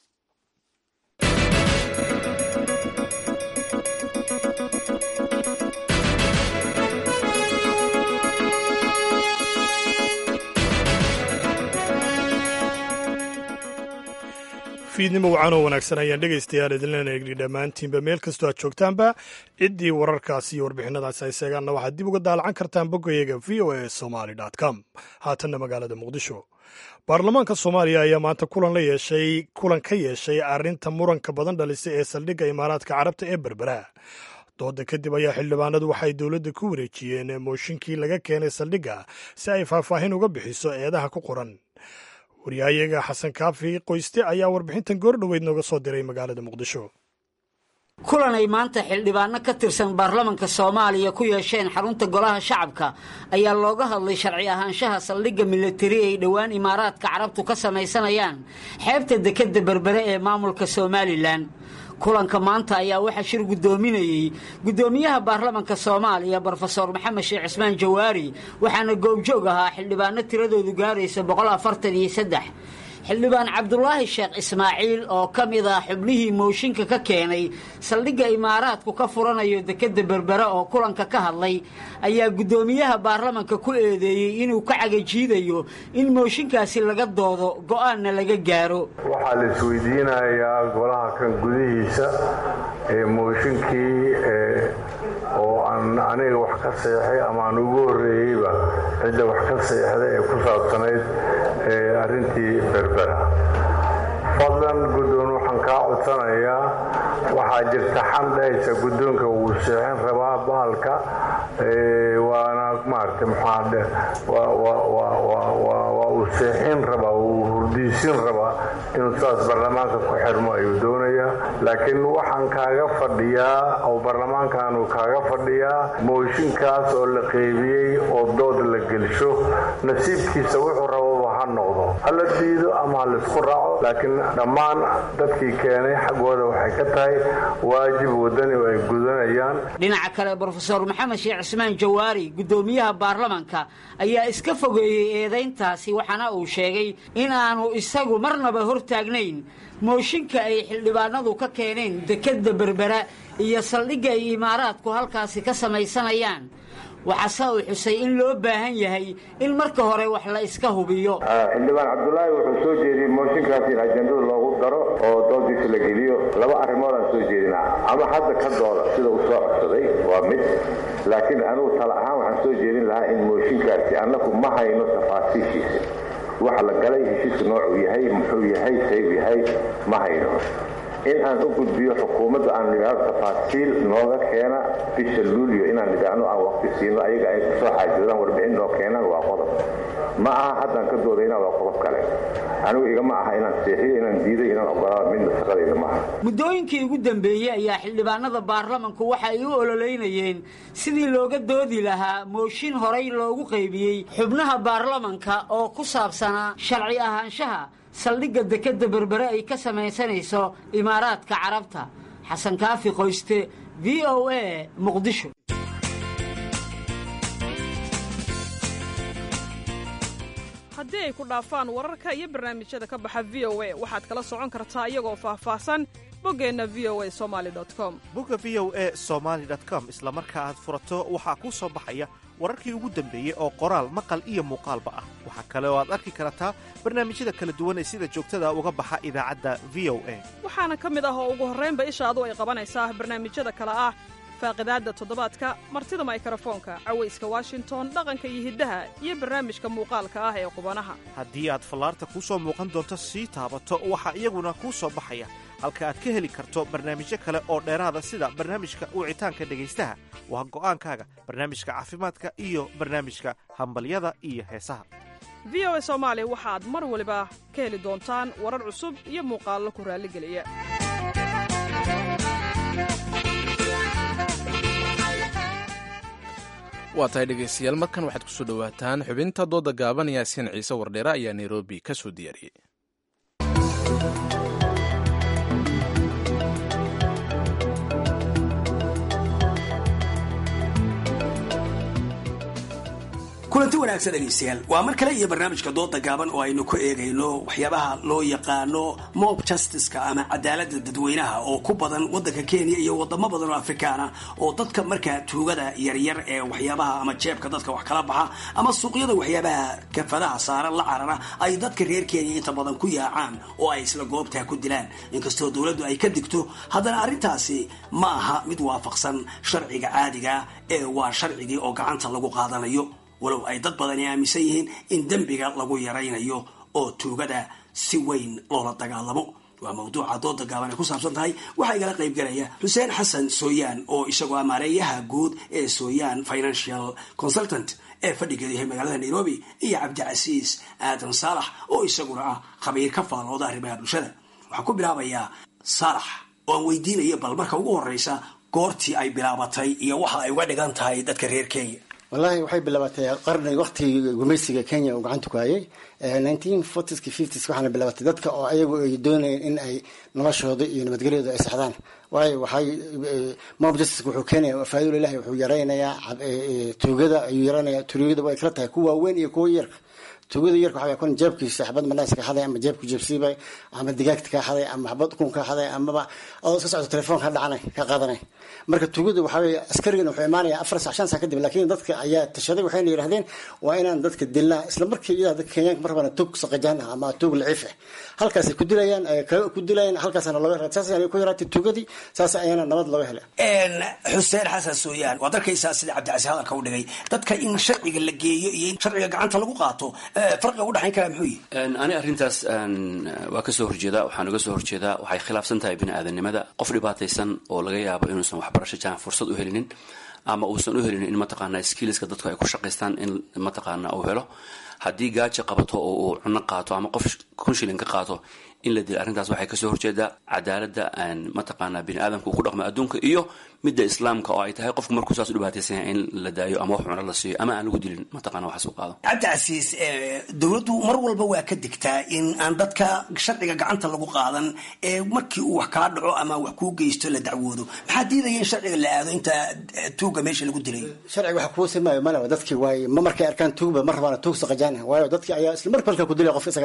fiidnimo wacan oo wanaagsan ayaan dhegaystayaal idinlena egni dhammaantiinba meel kastoo aad joogtaanba ciddii wararkaasi iyo warbixinadaasi ay seegaanna waxaad dib uga daalacan kartaan boggayaga v o a somaly com haatanna magaalada muqdisho baarlamaanka soomaaliya ayaa maanta kulan la yeeshay kulan ka yeeshay arrinta muranka badan dhalisay ee saldhigga imaaraadka carabta ee berbera dooda kadib ayaa xildhibaanadu waxay dowladda ku wareejiyeen mooshinkii laga keenay saldhigga si ay faahfaahin uga bixiso eedaha ku qoran waryahayaga xasan kaafi qoyste ayaa warbixintan goordhoweyd nooga soo diray magaalada muqdisho kulan ay maanta xildhibaano ka tirsan baarlamanka soomaaliya ku yeesheen xarunta golaha shacabka ayaa looga hadlay sharci ahaanshaha saldhigga milatari ay dhowaan imaaraadka carabtu ka samaysanayaan xeebta dekedda berbere ee maamulka somalilan kulanka maanta ayaa waxaa shir guddoominayey guddoomiyaha baarlamanka soomaaliya brofesor maxamed sheekh cismaan jawaari waxaana goobjoog ahaa xildhibaano tiradoodu gaaraysa boqol afartan iyo saddex xildhibaan cabdulaahi sheekh ismaaciil oo ka mid ah xubnihii mooshinka ka keenay saldhigga imaaraadku ka furanayo dekedda berbere oo kulanka ka hadlay ayaa guddoomiyaha baarlamanka ku eedeeyey inuu ka cagajiidayo in mooshinkaasi laga doodo go'aanna laga gaaro waxaa la isweydiinayaa golaha kan gudihiisa ee mooshinkii oo aan aniga wax ka seexay ama aan ugu horreeyeyba cidda wax ka seexday ee ku saabsanayd arrintii berbera fadlan guddoon waxaan kaa codsanayaa waxaa jirta xan dhahaysa guddoonka wuu seexin rabaa bahalka waana maarata maxaa waa uu seexin rabaa wuu hurdiisin rabaa inuu saas baarlamaanka ku xirmo ayuu doonayaa laakiin waxaan kaaga fadhiyaa oo baarlamaankaanu kaaga fadhiyaa mooshinkaas oo la qeybiyey oo dood la gelsho nasiibkiisa wuxuu rababa ha noqdo hala diido ama ha laisku raaco laakiin dhammaan dadkii keenay xaggooda waxay ka tahay waajib wadani oo ay gudanayaan dhinaca kale brofesor maxamed sheekh cismaan jawaari guddoomiyaha baarlamanka ayaa iska fogeeyey eedayntaasi waxaana uu sheegay in aanu isagu marnaba hortaagnayn mooshinka ay xildhibaanadu ka keeneen dekedda berbera iyo saldhigga ay imaaraadku halkaasi ka samaysanayaan waxaase uu xusay in loo baahan yahay in marka hore wax la iska hubiyo xildhibaan cabdulaahi wuxuu soo jeediyey mooshinkaas in ajandada loogu daro oo doodiisa la geliyo laba arrimoodaan soo jeedinaa ama hadda ka dooda sida uu soo codsaday waa mid laakiin anugu tala ahaan waxaan soo jeedin lahaa in mooshinkaasi annagu ma hayno tafaasiishiisa waxa la galay heshiisku noocuu yahay muxuu yahay sayb yahay ma hayno in aan u gudbiyo xukuumadda aan nidhaahdo tafaasiil nooga keena bisha luulyo inaan nidhaahno aan waqti siino ayaga ay kusoo xaajoodaan warbixin noo keenaan waa qodob ma aha haddaan ka doodayna waa qodob kale anigu igama aha inaan seexiyo inaan diiday inaan ogolaado midna shaqadayda maaha muddooyinkii ugu dambeeyey ayaa xildhibaanada baarlamanku waxa ay u ololeynayeen sidii looga doodi lahaa mooshin horay loogu qaybiyey xubnaha baarlamanka oo ku saabsanaa sharci ahaanshaha saldhigga dekedda berbere ay ka samaysanayso imaaraadka carabta xasan kaafi qoyste v o a muqdisho haddii ay ku dhaafaan wararka iyo barnaamijyada ka baxa v o a waxaad kala socon kartaa iyagoo faahfaahsan boggeenna v o a somali com bogga v o a somaali com isla marka aad furato waxaa kuu soo baxaya wararkii ugu dambeeyey oo qoraal maqal iyo muuqaalba ah waxaa kale oo aad arki kartaa barnaamijyada kala duwan ee sida joogtada uga baxa idaacadda v o a waxaana ka mid ah oo ugu horraynba ishaadu ay qabanaysaa barnaamijyada kale ah faaqidaadda toddobaadka martida maykarafoonka cawayska washington dhaqanka iyo hiddaha iyo barnaamijka muuqaalka ah ee qubanaha haddii aad fallaarta kuu soo muuqan doonto sii taabato waxaa iyaguna kuu soo baxaya halka aad ka heli karto barnaamijyo kale oo dheeraada sida barnaamijka wicitaanka dhegaystaha waa go'aankaaga barnaamijka caafimaadka iyo barnaamijka hambalyada iyo heesaha v o a soomaali waxaad mar waliba ka heli doontaan warar cusub iyo muuqaallo ku raalligeliya waa tahay dhegaystayaal markan waxaad ku soo dhowaataan xubinta dooda gaaban yaasiin ciise wardheere ayaa nairobi ka soo diyaariyey kulanti wanaagsan dhegaystayaal waa mar kale iyo barnaamijka dooda gaaban oo aynu ku eegayno waxyaabaha loo yaqaano mob justiceka ama cadaalada dadweynaha oo ku badan wadanka kenya iyo wadamo badan oo afrikaana oo dadka markaa tuugada yaryar ee waxyaabaha ama jeebka dadka wax kala baxa ama suuqyada waxyaabaha kafadaha saaran la carara ay dadka reer kenya inta badan ku yaacaan oo ay isla goobtaa ku dilaan inkastoo dowladdu ay ka digto haddana arrintaasi ma aha mid waafaqsan sharciga caadiga ee waa sharcigii oo gacanta lagu qaadanayo walow ay dad badani aaminsan yihiin in dembiga lagu yaraynayo oo tuugada si weyn loola dagaalamo waa mawduuca dooda gaaban ay ku saabsan tahay waxaa igala qayb galaya xuseen xasan sooyaan oo isagoo amaareeyaha guud ee sooyaan financial consultant ee fadhigeedu yahay magaalada nairobi iyo cabdicasiis aadan saalax oo isaguna ah khabiir ka faallooda arrimaha bulshada waxaan ku bilaabayaa saalax oo aan weydiinayo bal marka ugu horeysa goortii ay bilaabatay iyo waxa ay uga dhigan tahay dadka reer kenya wallaahi waxay bilaabatay qarni waqtigii gumaysiga kenya uu gacanta ku hayay nineteen fortieska fifties waxaana bilaabatay dadka oo ayagu ay doonayeen in ay noloshooda iyo nabadgelyooda ay saxdaan waayo waxay mob justice wuxuu keenaya faa'iido ilahi wuxuu yaraynayaa tuugada ayuu yaraynayaa tuugada way kala tahay kuwa waaweyn iyo kuwa yarka tuugada yarka waxaa kun jeebkiisa xabad manaas ka xaday ama jeebku jeebsiibay ama digaagta ka xaday ama xabad ukun ka xaday amaba adoo iska socdo telefoon ka dhacanay ka qaadanay marka tuugada waxaa weeye askarigan wuxuu imaanaya afar sac shan sac kadib laakiin dadka ayaa tashaday waxayna yidhahdeen waa inaan dadka dilnaa isla markii iyadaa dadka kenyaanka mar rabana tuug saqajaan ah ama tuug laciif ah halkaasay ku dilayaan ku dilayaan halkaasana looga saas ayaana ku yaraatay tuugadii saas ayaana nabad looga hela xuseen xasan sooyaan waad arkaysaa sida cabdicasi hadalka u dhigay dadka in sharciga la geeyo iyo in sharciga gacanta lagu qaato farqiga udhexayn karaa muxuu yihi ani arrintaas waa kasoo horjeedaa waxaan uga soo horjeedaa waxay khilaafsan tahay bini aadanimada qof dhibaataysan oo laga yaabo inuusan waxbarasho jahan fursad u helinin ama uusan u helinin in mataqaana skillska dadku ay ku shaqaystaan in mataqaana uu helo haddii gaajo qabato oo uu cuno qaato ama qof kun shilin ka qaato in la dilo arrintaas waxay kasoo horjeedaa cadaaladda mataqaana bini aadamka uu ku dhaqmo adduunka iyo midda islaamka oo ay tahay qofku markuu saas u dhibaataysan yahay in la daayo ama wax cuno la siiyo ama aan lagu dilin mataqana waxaas u qaado cabdicasiis dowladdu mar walba waa ka digtaa in aan dadka sharciga gacanta lagu qaadan ee markii uu wax kala dhaco ama wax kuu geysto la dacwoodo maxaa diidaya in sharciga la aado inta tuuga meesha lagu dilay sharciga waxa kuwa simaayo malaba dadkii waaye ma markay arkaan tuugba ma rabaana tuug saqajaan waayo dadkii ayaa isla mar balka ku dilay qof isagaha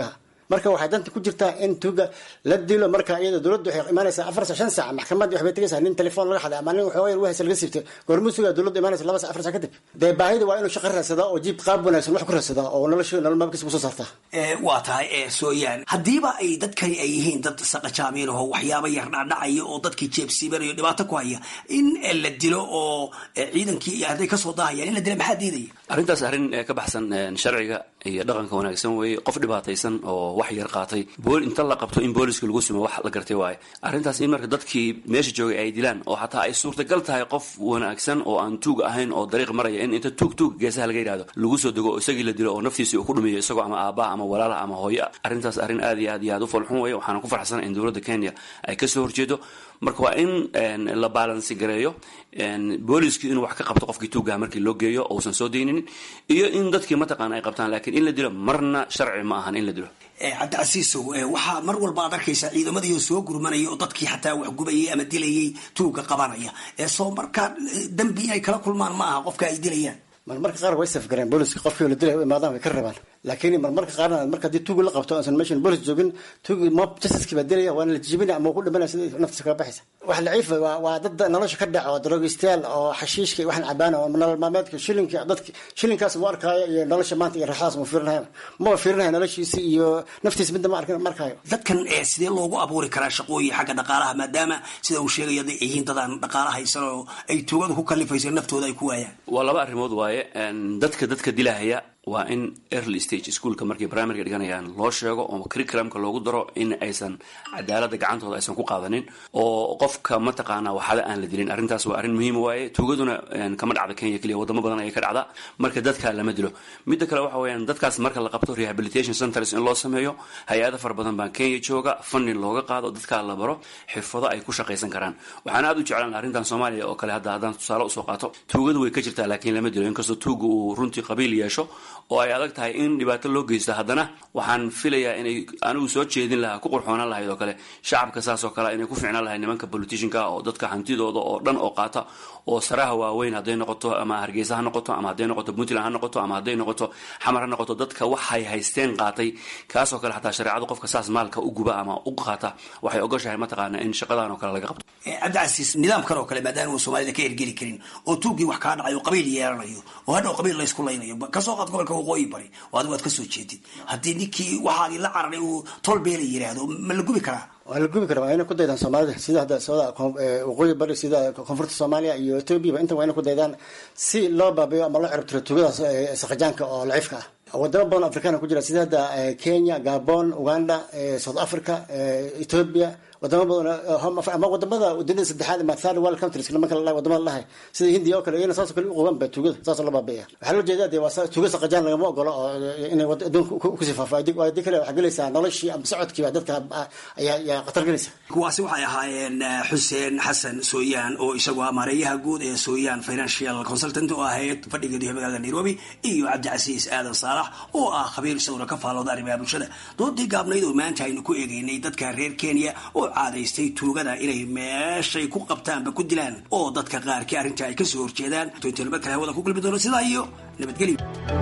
marka waxay danta ku jirtaa in tuuga la dilo marka iyada dowladdu waxay imaanaysaa afar sac shan saac maxkamadii waxbay tegaysaa nin telefoon laga xaday ama nin waxooga wahaysa laga siibtay goormuu sugaa dowladdu imaanaysa laba sac afar sac kadib dee baahida waa inuu shaqo raadsadaa oo jiib qaab wanaagsan wax ku raadsadaa oo nolosha nolol maalkiisa kusoo saartaa waa tahay ee sooyaan haddiiba ay dadkani ay yihiin dad saqajaamiin oo waxyaaba yar dhaadhacaya oo dadkii jeebsiibanayo dhibaato ku haya in la dilo oo ciidankii iyo hadday kasoo daahayaan in la dila maxaa diidaya arrintaas arrin ka baxsan sharciga iyo dhaqanka wanaagsan weeye qof dhibaataysan oo wax yar qaatay bool inta la qabto in booliska lagu sumo wax la gartay waaye arrintaas in marka dadkii meesha joogay ay dilaan oo xataa ay suurtagal tahay qof wanaagsan oo aan tuug ahayn oo dariiq maraya in inta tuug tuug geesaha laga yidhahdo lagu soo dego oo isagii la dilo oo naftiisii uu ku dhumiyo isagoo ama aabbaha ama walaalaha ama hooyo arrintaas arrin aad iyo aad iyo aad u falxun weeye waxaana ku farxsan in dowladda kenya ay kasoo horjeedo marka waa in la baalansi gareeyo booliskii inuu wax ka qabto qofkii tuugaha markii loo geeyo uusan soo dayninin iyo in dadkii mataqaana ay qabtaan laakiin in la dilo marna sharci ma ahan in la dilo cabdicasiisow waxaa mar walba aad arkaysaa ciidamadii oo soo gurmanaya oo dadkii xataa wax gubayay ama dilayay tuuga qabanaya soo markaa dambi inay kala kulmaan ma aha qofka ay dilayaan marmarka qaar way safgareen booliska qofkii la dilay u imaadaan way ka rabaan laakiin marmarka qaarna marka haddii tuugi la qabto aansan meeshan boolis joogin tuugi mob justice baa dilaya waana la jijibinaya ama ku dhimanaya sida naftiisa kala baxaysa wax laciifa waa waa dad nolosha ka dhaca oo daroogistayaal oo xashiishka iyo waxaan cabaan oo nolol maalmeedka shilinka dadki shilinkaas mu arkaayo iyo nolosha maanta iyo raaxadaas mu fiirinayo maba fiirinayo noloshiisa iyo naftiisa midna ma arkin markaayo dadkan sidee loogu abuuri karaa shaqooyin xagga dhaqaalaha maadaama sida uu sheegaya hadday yihiin dadaan dhaqaala haysan oo ay tuugadu ku kalifayso naftooda ay ku waayaan waa laba arrimood waaye dadka dadka dilahaya waa in early stage schoolka markay primaryga dhiganayaan loo sheego oo curriculumka loogu daro in aysan cadaalada gacantooda aysan ku qaadanin oo qofka mataqaana waxada aan la dilin arrintaas waa arrin muhiim waaye tuugaduna kama dhacda kenya keliya wadamo badan ayay ka dhacda marka dadka lama dilo midda kale waxa weeyaan dadkaas marka la qabto rehabilitation centers in loo sameeyo hay-ada fara badan baa kenya jooga funding looga qaado dadkaa la baro xirfado ay ku shaqaysan karaan waxaan aad u jeclaan arrintan soomaaliya oo kale hadda haddaan tusaale usoo qaato tuugadu way ka jirtaa laakiin lama dilo inkastoo tuuga uu runtii qabiil yeesho oo ay adag tahay in dhibaato loo geysto haddana waxaan filayaa inay anigu soo jeedin lahaa ku qurxoonaan lahayd oo kale shacabka saas oo kale inay ku ficnaan lahayd nimanka politicianka oo dadka hantidooda oo dhan oo qaata oo saraha waaweyn hadday noqoto ama hargeysa ha noqoto ama hadday noqoto puntland ha noqoto ama hadday noqoto xamar ha noqoto dadka waxay haysteen qaatay kaasoo kale xataa shareecadu qofka saas maalka u guba ama u qaata waxay ogoshahay mataqaana in shaqadan oo kale laga qabto cabdicasiis nidaamkan oo kale maadaama uu soomaalida ka ergeli karin oo tuugii wax kaa dhacay oo qabiil yeelanayo oo hadhow qabiil laysku laynayo kasoo qaad gobolka waqooyi bari oo adigu aad kasoo jeedid haddii ninkii waxaagii la cararay uu tolbeela yiraahdo ma la gubi karaa waa la gubi kara waa inay ku daydaan soomaalida sida hadda sooda waqooyi bari sida koonfurta soomaaliya iyo etoobiya inta waa inay ku daydaan si loo baabiyo ama loo ciribtiro tuugadaas saqajaanka oo laciifka ah wadamo badan afrikaana ku jira sida hadda kenya gabon uganda south africa ethiopia wadamo badan ama wadamada dunida saddexaad ama third world countries marka la wadamada lahay sida hindiya oo kale iyana saasoo kale u qaban ba tuugada saasoo loo baabiya waxaa loo jeedaa dee waa tuuga saqajaan lagama ogolo oo inay adduunka kusii faafo adi kale waxaa gelaysaa noloshii ama socodkiiba dadka ayaa ayaa khatar gelaysa kuwaasi waxay ahaayeen xuseen xasan sooyaan oo isagu ah maareeyaha guud ee sooyaan financial consultant oo ahayd fadhigeedu yahay magaalada nairobi iyo cabdicasiis aadan saalax oo ah khabiir isaguna ka faalooda arrimaha bulshada doodii gaabnayd oo maanta aynu ku eegeynay dadka reer kenya oo caadaystay tuugada inay meeshay ku qabtaanba ku dilaan oo dadka qaarkii arrinta ay kasoo horjeedaan inta nabad kale hawada ku gulmi doono sidaa iyo nabadgelyo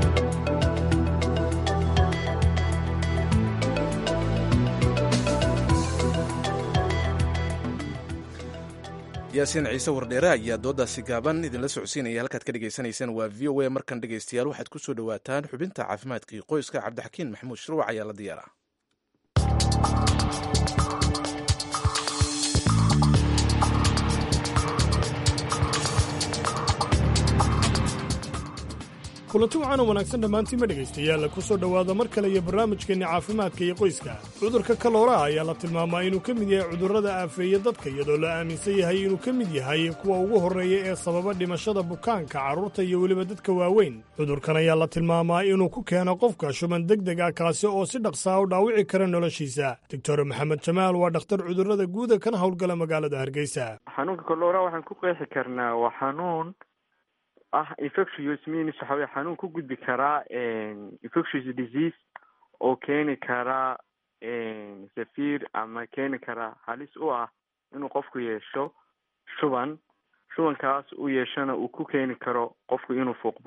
yaasiin ciise wardheere ayaa doodaasi gaaban idinla socodsiinaya halkaad ka dhegaysanaysaan waa v o a markan dhegaystayaal waxaad ku soo dhowaataan xubinta caafimaadkii qoyska cabdixakiin maxamuud shirwac ayaa la diyaaraa kulanti waxaan u wanaagsan dhammaantiinma dhegaystayaal ku soo dhowaada mar kale iyo barnaamijkeenni caafimaadka iyo qoyska cudurka kalooraha ayaa la tilmaamaa inuu ka mid yahay cudurrada aafeeya dadka iyadoo la aaminsan yahay inuu ka mid yahay kuwa ugu horreeya ee sababa dhimashada bukaanka carruurta iyo weliba dadka waaweyn cudurkan ayaa la tilmaamaa inuu ku keeno qofka shuban deg deg ah kaasi oo si dhaqsaa u dhaawici kara noloshiisa doctor maxamed jamaal waa dhakhtar cudurrada guuda kana howlgala magaalada hargeysa xanuunka kaloora waxaan ku qeexi karnaa waa xanuun ah infectious means waxa weye xanuun ku gudbi karaa infectious disease oo keeni kara safiir ama keeni kara halis u ah inuu qofku yeesho shuban shubankaas u yeeshana uu ku keeni karo qofku inuu fuuq baxo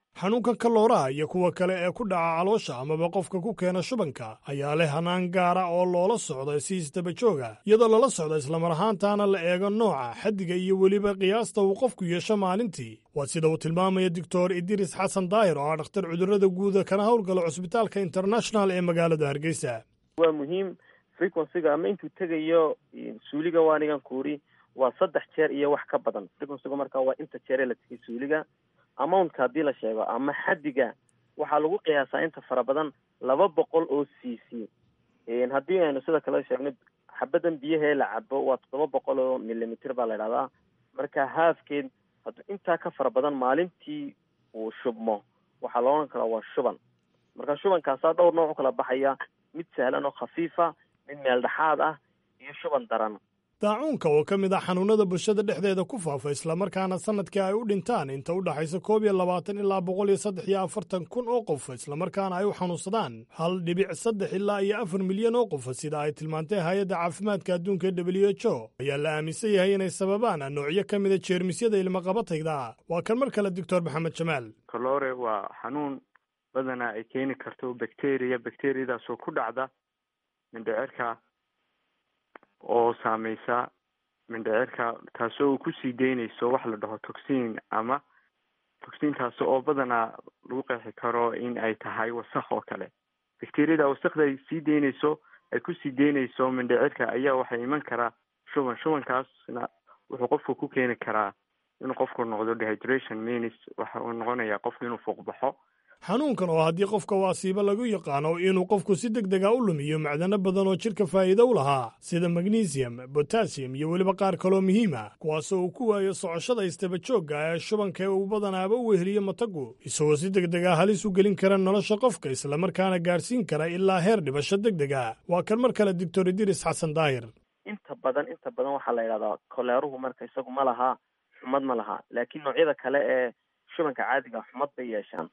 xanuunkan kalooraha iyo kuwa kale ee ku dhaca caloosha amaba qofka ku keena shubanka ayaa leh hanaan gaara oo loola socda si isdaba jooga iyadoo lala socda islamar ahaantaana la eego nooca xaddiga iyo weliba qiyaasta uu qofku yeesho maalintii waa sida uu tilmaamaya doctor idiris xasan daahir oo ah dhakhtar cudurrada guuda kana howlgala cusbitaalka international ee magaalada hargeysa waa muhiim frequencyga ama intuu tegayo suuliga waanigan kuuri waa saddex jeer iyo wax ka badan frequencyga markaa waa inta jeeree la tegay suuliga amountka haddii la sheego ama xaddiga waxaa lagu qiyaasaa inta fara badan laba boqol oo c c haddii aynu sida kale sheegno xabadan biyahee la cabo waa toddoba boqol oo millimeter baa la idhahdaa marka haafkeed hadduu intaa ka fara badan maalintii uu shubmo waxaa la odhan karaa waa shuban marka shubankaasaa dhowr nooc u kala baxaya mid sahlan oo khafiifa mid meel dhexaad ah iyo shuban daran daacuunka oo ka mid ah xanuunnada bulshada dhexdeeda ku faafa islamarkaana sanadkii ay u dhintaan inta u dhaxaysa koob iyo labaatan ilaa boqol iyo saddex iyo afartan kun oo qof islamarkaana ay u xanuunsadaan hal dhibic saddex ilaa iyo afar milyan oo qof sida ay tilmaantay hay-adda caafimaadka adduunka w h o ayaa la aaminsan yahay inay sababaan noocyo ka mida jeermisyada ilmaqabatayda waa kan mar kale doctor maxamed jamaal kalore waa xanuun badanaa ay keeni karto bacteria bacteriadaasoo ku dhacda mindhicirka oo saameysa mindhicirka taasoo uu kusii deynayso wax la dhaho toxin ama toxintaasi oo badanaa lagu qeexi karo in ay tahay wasakh oo kale bacteriyada wasakda ay sii deynayso ay kusii deynayso mindhicirka ayaa waxay iman karaa shuban shubankaasna wuxuu qofku ku keeni karaa inuu qofku noqdo dehydration means waxa uu noqonayaa qofku inuu fuuqbaxo xanuunkan oo haddii qofka waasiibo lagu yaqaano inuu qofku si deg dega u lumiyo macdano badan oo jidhka faa'iido u lahaa sida magnesium botassium iyo weliba qaar kaloo muhiima kuwaasoo uu ku waayo socoshada istabajoogga ee shubanka ee uu badanaaba u weheliyo matagu isagoo si deg dega halis u gelin kara nolosha qofka islamarkaana gaadhsiin kara ilaa heer dhibasho deg dega waa kan mar kale doctor idiris xasan daahir inta badan inta badan waxaa la yidhahdaa koleeruhu marka isagu ma laha xumad ma laha laakiin noocyada kale ee shubanka caadiga xumad bay yeeshaan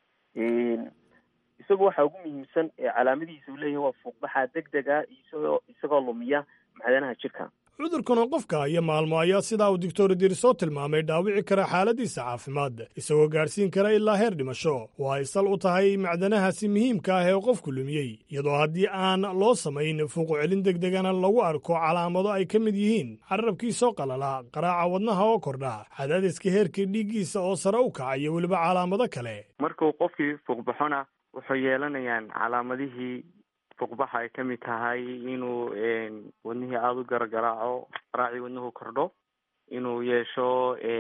isagu waxaa ugu muhiimsan ee calaamadihiisa uu leeyahay waa fuuqbaxa deg dega isagoo isagoo lumiya macdanaha jirka cudurkan oo qofka iyo maalmo ayaa sidaa uu doctor dirsoo tilmaamay dhaawici kara xaaladiisa caafimaad isagoo gaadhsiin kara ilaa heer dhimasho oo ay sal u tahay macdanahaasi muhiimka ah ee qofku lumiyey iyadoo haddii aan loo samayn fuuqu celin deg degana lagu arko calaamado ay ka mid yihiin carabkiisoo qalala qaraaca wadnaha oo kordha cadaadiska heerka dhiiggiisa oo sare u kaca iyo weliba calaamado kale markuu qofkii fuuqbaxona wuxuu yeelanayaan calaamadihii fuuqbaxa ay ka mid tahay inuu wadnihii aada u garagaraaco qaraacii wadnuhu kordho inuu yeesho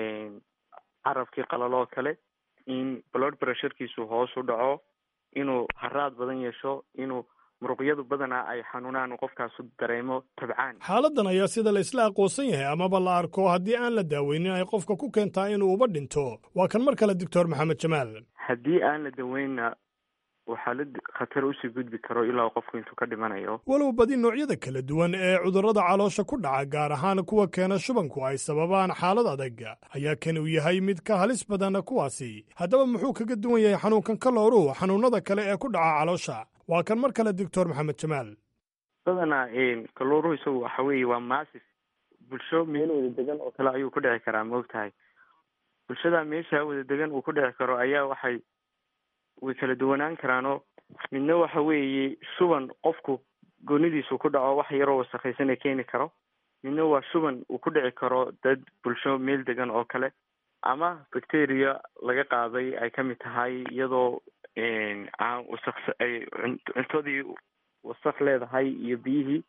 carabkii qalalo oo kale in blood pressurekiisu hoos u dhaco inuu haraad badan yeesho inuu muruqyadu badanaa ay xanuunaan uu qofkaasu dareemo tabcaan xaaladdan ayaa sida la isla aqoonsan yahay amaba la arko haddii aan la daaweynin ay qofka ku keentaa inuu uba dhinto waa kan mar kale doctor maxamed jamaal haddii aan la daweynna waxaa la khatar usii gudbi karo ilaa qofku intuu ka dhimanayo walow badi noocyada kala duwan ee cudurrada caloosha ku dhaca gaar ahaan kuwa keena shubanku ay sababaan xaalad adag ayaa kan uu yahay mid ka halis badan kuwaasi haddaba muxuu kaga duwan yahay xanuunkan kalooruhu xanuunada kale ee ku dhaca caloosha waa kan mar kale doctor maxamed jamaal badanaa kalooruhu isagu waxa weeye waa massif bulsho meel wada degan oo kale ayuu ku dhici karaa maogtahay bulshada meesha wada degan uu ku dhici karo ayaa waxay way kala duwanaan karaanoo midna waxa weeye shuban qofku goonidiisu ku dhaco wax yaroo wasakhaysan ee keeni karo midna waa shuban uu ku dhici karo dad bulsho meel degan oo kale ama bacteria laga qaaday ay ka mid tahay iyadoo aan wasaq ay cuntadii wasaq leedahay iyo biyihii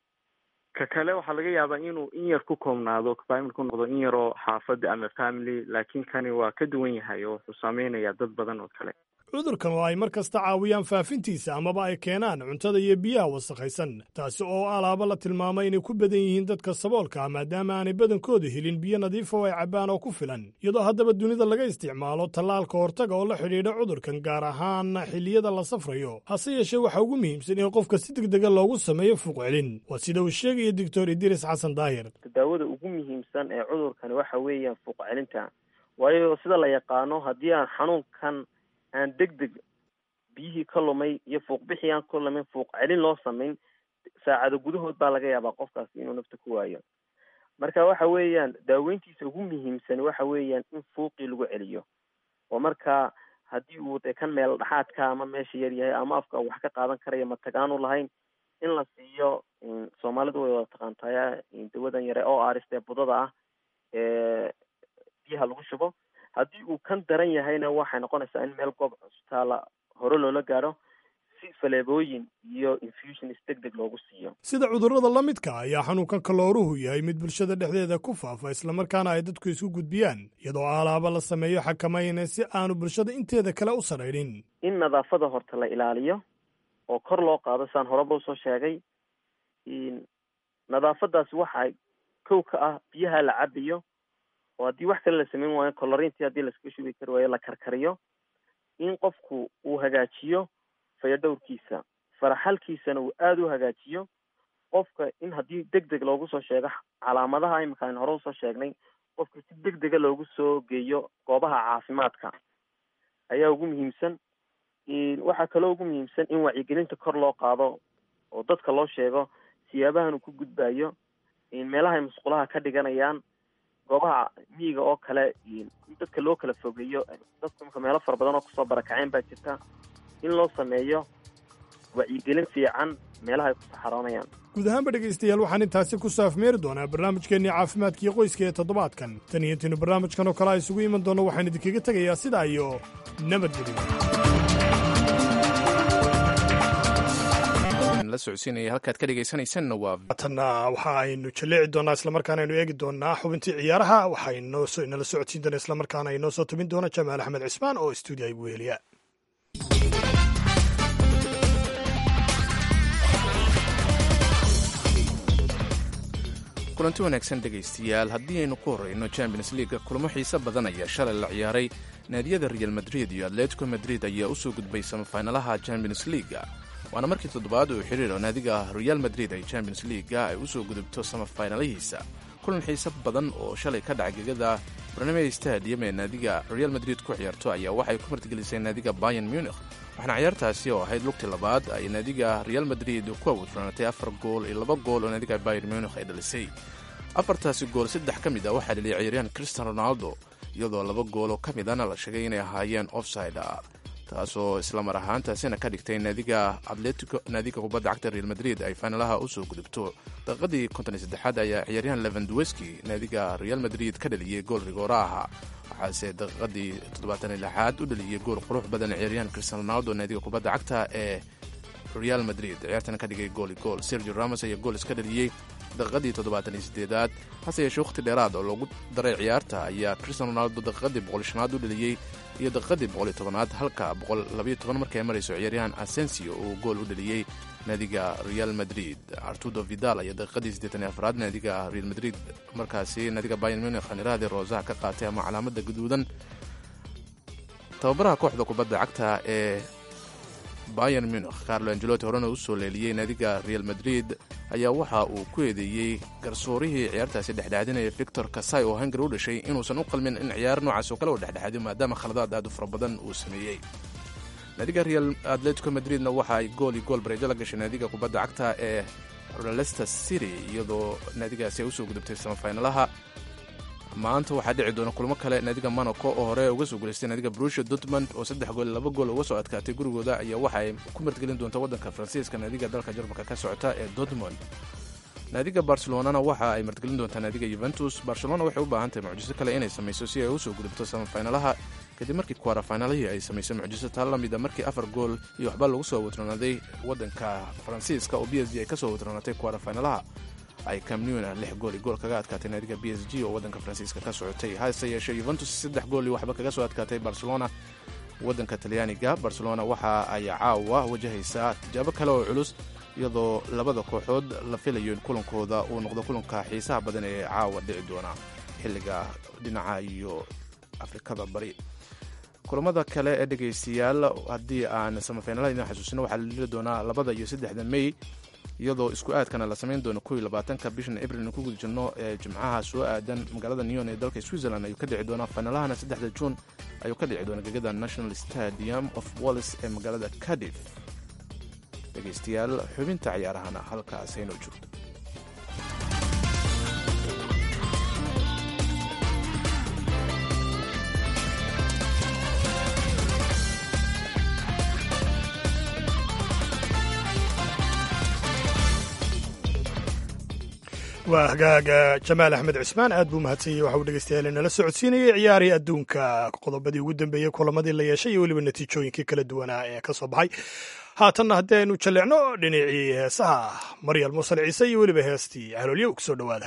ka kale waxaa laga yaabaa inuu in yar ku koobnaado family ku noqdo in yaroo xaafada ama family laakiin kani waa ka duwan yahay oo wuxuu saameynayaa dad badan oo kale cudurkan oo ay mar kasta caawiyaan faafintiisa amaba ay keenaan cuntada iyo biyaha wasakhaysan taasi oo alaaba la tilmaamay inay ku badan yihiin dadka saboolka ah maadaama aanay badankooda helin biyo nadiifa oo ay cabbaan oo ku filan iyadoo haddaba dunida laga isticmaalo tallaalka hortaga oo la xidhiidha cudurkan gaar ahaan xilliyada la safrayo hase yeeshee waxaa ugu muhiimsan in qofka si deg dega loogu sameeyo fuuqcelin waa sida uu sheegaya doctor idiris xasan daahir daawada ugu muhiimsan ee cudurkani waxa weeyaan fuuqcelinta waayo sida la yaqaano haddii aan xanuunkan aan deg deg biyihii ka lumay iyo fuuqbixii aan ka lumin fuuq celin loo samayn saacado gudahood baa laga yaabaa qofkaasi inuu nafta ku waayo marka waxa weeyaan daaweyntiisa ugu muhiimsan waxa weeyaan in fuuqii lagu celiyo oo markaa haddii uu dee kan meel dhexaadka ama meesha yar yahay ama afka wax ka qaadan karaya matagaanu lahayn in la siiyo soomaalidu way wada taqaantaya dawadan yare oo aarist ee budada ah ee biyaha lagu shubo haddii uu kan daran yahayna waxay noqonaysaa in meel goob cusbitaala hore loola gaadho si faleebooyin iyo infusions deg deg loogu siiyo sida cudurrada la midka ayaa xanuunkan kalooruhu yahay mid bulshada dhexdeeda ku faafa islamarkaana ay dadku isku gudbiyaan iyadoo alaaba la sameeyo xakamayna si aanu bulshada inteeda kale u sarraynin in nadaafada horta la ilaaliyo oo kor loo qaado saan horeba usoo sheegay nadaafadaasi waxaa kow ka ah biyaha la cabayo oo haddii wax kale la sameyn waayo colorintii haddii laskaga shubi kari waayo la karkariyo in qofku uu hagaajiyo fayadhowrkiisa faraxalkiisana uu aada u hagaajiyo qofka in haddii deg deg loogu soo sheego calaamadaha imika aynu hore usoo sheegnay qofka si deg dega loogu soo geeyo goobaha caafimaadka ayaa ugu muhiimsan waxaa kaloo ugu muhiimsan in wacyigelinta kor loo qaado oo dadka loo sheego siyaabahan uu ku gudbayo meelaha ay musqulaha ka dhiganayaan goobaha miyiga oo kale in dadka loo kala fogeeyo dadku imika meelo fara badan oo kusoo barakaceen baa jirta in loo sameeyo wacyigelin fiican meelaha ay ku saxaroonayaan guud ahaanba dhegaystayaal waxaan intaasi ku saafmeeri doonaa barnaamijkeennii caafimaadkiio qoyska ee toddobaadkan tan iyo intiinu barnaamijkan oo kale a isugu iman doonno waxaan idinkaga tegayaa sidaa iyo nabadgelyo la socodsiinaya halkaad ka dhegaysanaysanna waa tanna waxa aynu jaleeci doonaa islamarkaana aynu eegi doonaa xubintii ciyaaraha waxaa inala socodsiin doona islamarkaana inoo soo tabin doona jamaal axmed cismaan oo stuudiya igu heliya kulanti wanaagsan dhegaystayaal haddii aynu ku horreyno champions leaga kulamo xiise badan ayaa shalay la ciyaaray naadiyada real madrid iyo atletico madrid ayaa u soo gudbay samafinalaha champions leaga waana markii toddobaad uu xidhiir oo naadiga real madrid ay champions leaga ay u soo gudubto samafinalihiisa kulan xiise badan oo shalay ka dhaca gegada barnamey stadium ee naadiga real madrid ku ciyaarto ayaa waxay ku martigelisay naadiga bayan munich waxaana ciyaartaasi oo ahayd lugtii labaad ay naadiga real madrid ku awudfanaatay afar gool iyo laba gool oo naadiga bayer munich ay dhalisay afartaasi gool saddex ka mid ah waxaa dhaliyay ciyaaryahan cristian ronaldo iyadoo laba gooloo ka midana la sheegay inay ahaayeen offside taasoo isla mar ahaantaasina ka dhigtay naadiga atletico naadiga kubadda cagta real madrid ay fainalaha usoo gudubto daqiiqadii konton iyo saddexaad ayaa ciyaaryahan levandweski naadiga real madrid ka dhaliyey gool rigoora aha waxaase daqiiqadii toddobaatan iyo lixaad u dhaliyey gool qurux badan ciyaaryahan cristian ronaldo naadiga kubadda cagta ee real madrid ciyaartana ka dhigay gooli gool sergio ramos ayaa gool iska dhaliyey daqiiqadii toddobaatan iyo sideedaad hase yeeshee wakhti dheeraad oo loogu daray ciyaarta ayaa cristian ronaldo daqiiqadii boqol shanaad u dhaliyey iyo daqiiqadii boqoliyo tobanaad halka boqol labayo toban markii ay marayso ciyaaryahan asensio uu gool u dhaliyey naadiga real madrid artudo vidal ayaa daqiiqadii siddeetan iyo afraad naadiga real madrid markaasi naadiga bayan munich khaniirahadii roosaha ka qaatay ama calaamada gaduudan tababaraha kooxda kubadda cagta ee bayan munich carlo angelotti horena u soo leeliyey naadiga real madrid ayaa waxa uu ku eedeeyey garsoorihii ciyaartaasi dhexdhexaadinaya victor kasai oo hungari u dhashay inuusan u qalmin in ciyaar noocaas oo kale u dhexdhexaadiyo maadaama khaladaad aad u fara badan uu sameeyey naadiga real atletico madridna waxa ay gool iyo gool bareejo la gashay naadiga kubadda cagta ee leicester city iyadoo naadigaasi ay usoo gudubtay samafinalaha maanta waxaa dhici doona kulmo kale naadiga monaco oo hore uga soo guulaystay naadiga brusha dortmund oo saddex gool laba gool uga soo adkaatay gurigooda ayaa waxa ay ku martgelin doonta waddanka faransiiska naadiga dalka jarmalka ka socota ee dortmund naadiga barcelonana waxa ay martgelin doontaa naadiga yuventus barcelona waxay u baahan tahay mucjiso kale inay samayso si ay usoo gudubto samafinalaha kadib markii kwarafinalihii ay samaysay mucjiso taa la mida markii afar gool iyo waxba lagu soo watroonaaday waddanka faransiiska oo b s g ay kasoo watroonatay kwarafinalaha ay camnuna lix gool iyo gool kaga adkaatay naadiga b s g oo waddanka faransiiska ka socotay hase yeeshee yuventus saddex gool iyo waxba kaga soo adkaatay barcelona waddanka talyaaniga barcelona waxa ay caawa wajahaysaa tijaabo kale oo culus iyadoo labada kooxood la filayo in kulankooda uu noqdo kulanka xiisaha badan ee caawa dhici doona xilliga dhinaca iyo afrikada bari kulamada kale ee dhegaystayaal haddii aan samafinalaha idin xasuusino waxaa la dhili doonaa labada iyo saddexda mey iyadoo isku aadkana la samayn doono kow iyo labaatanka bishan abril ku guda jirno ee jimcaha soo aadan magaalada neon ee dalka switzerland ayuu ka dhici doonaa finalahana saddexda juun ayuu ka dhici doona gegada national stadium of wallis ee magaalada cadif dhegaystayaal xubinta ciyaarahana halkaas haynoo joogto waa hagaaga jamaal axmed cismaan aad buu mahadsanyay waxa uu dhegeystayaal nala socodsiinayay ciyaarii adduunka qodobadii ugu dambeeyey kulamadii la yeeshay iyo weliba natiijooyinkii kala duwanaa ee ka soo baxay haatanna haddii aynu jalleecno dhinacii heesaha maryal muusal ciise iyo weliba heestii caloolyo kusoo dhowaada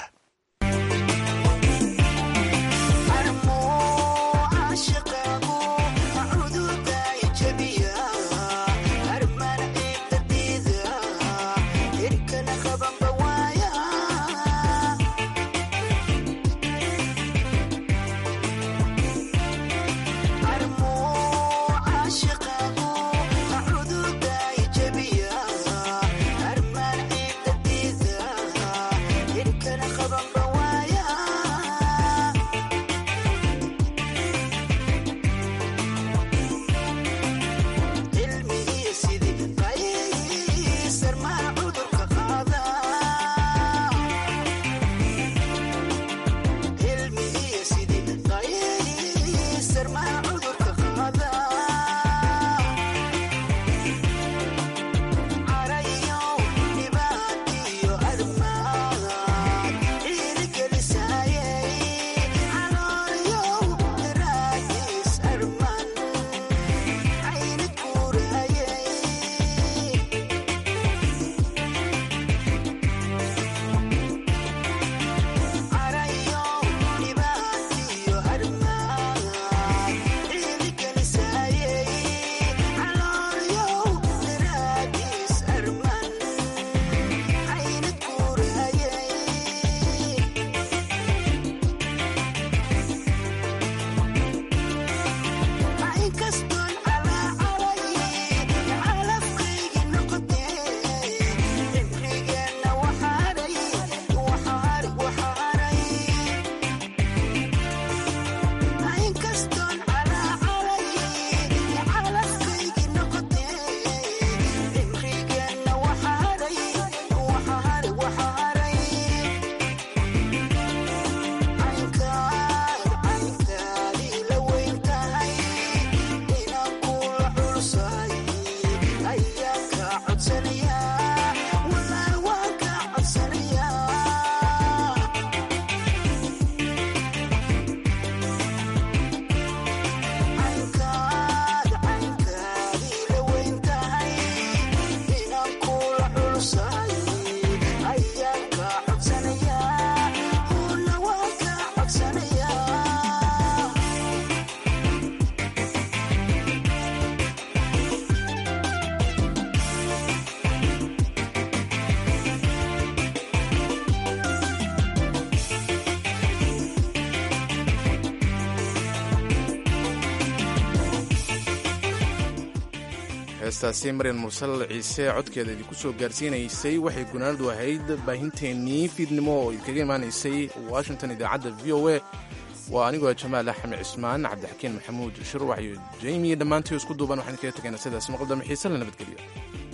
heestaasi maryan mursal ciise codkeeda idinku soo gaarsiinaysay waxay gunaanadu ahayd baahinteennii fiidnimo oo idinkaga imaanaysay washington idaacadda v o a waa anigoo jamaal axmed cismaan cabdixakiin maxamuud shirwax iyo jeymi dhammaantii isku duuban waxaan kaga tegaynaa sidaas maqal dambe xiise la nabadgeliyo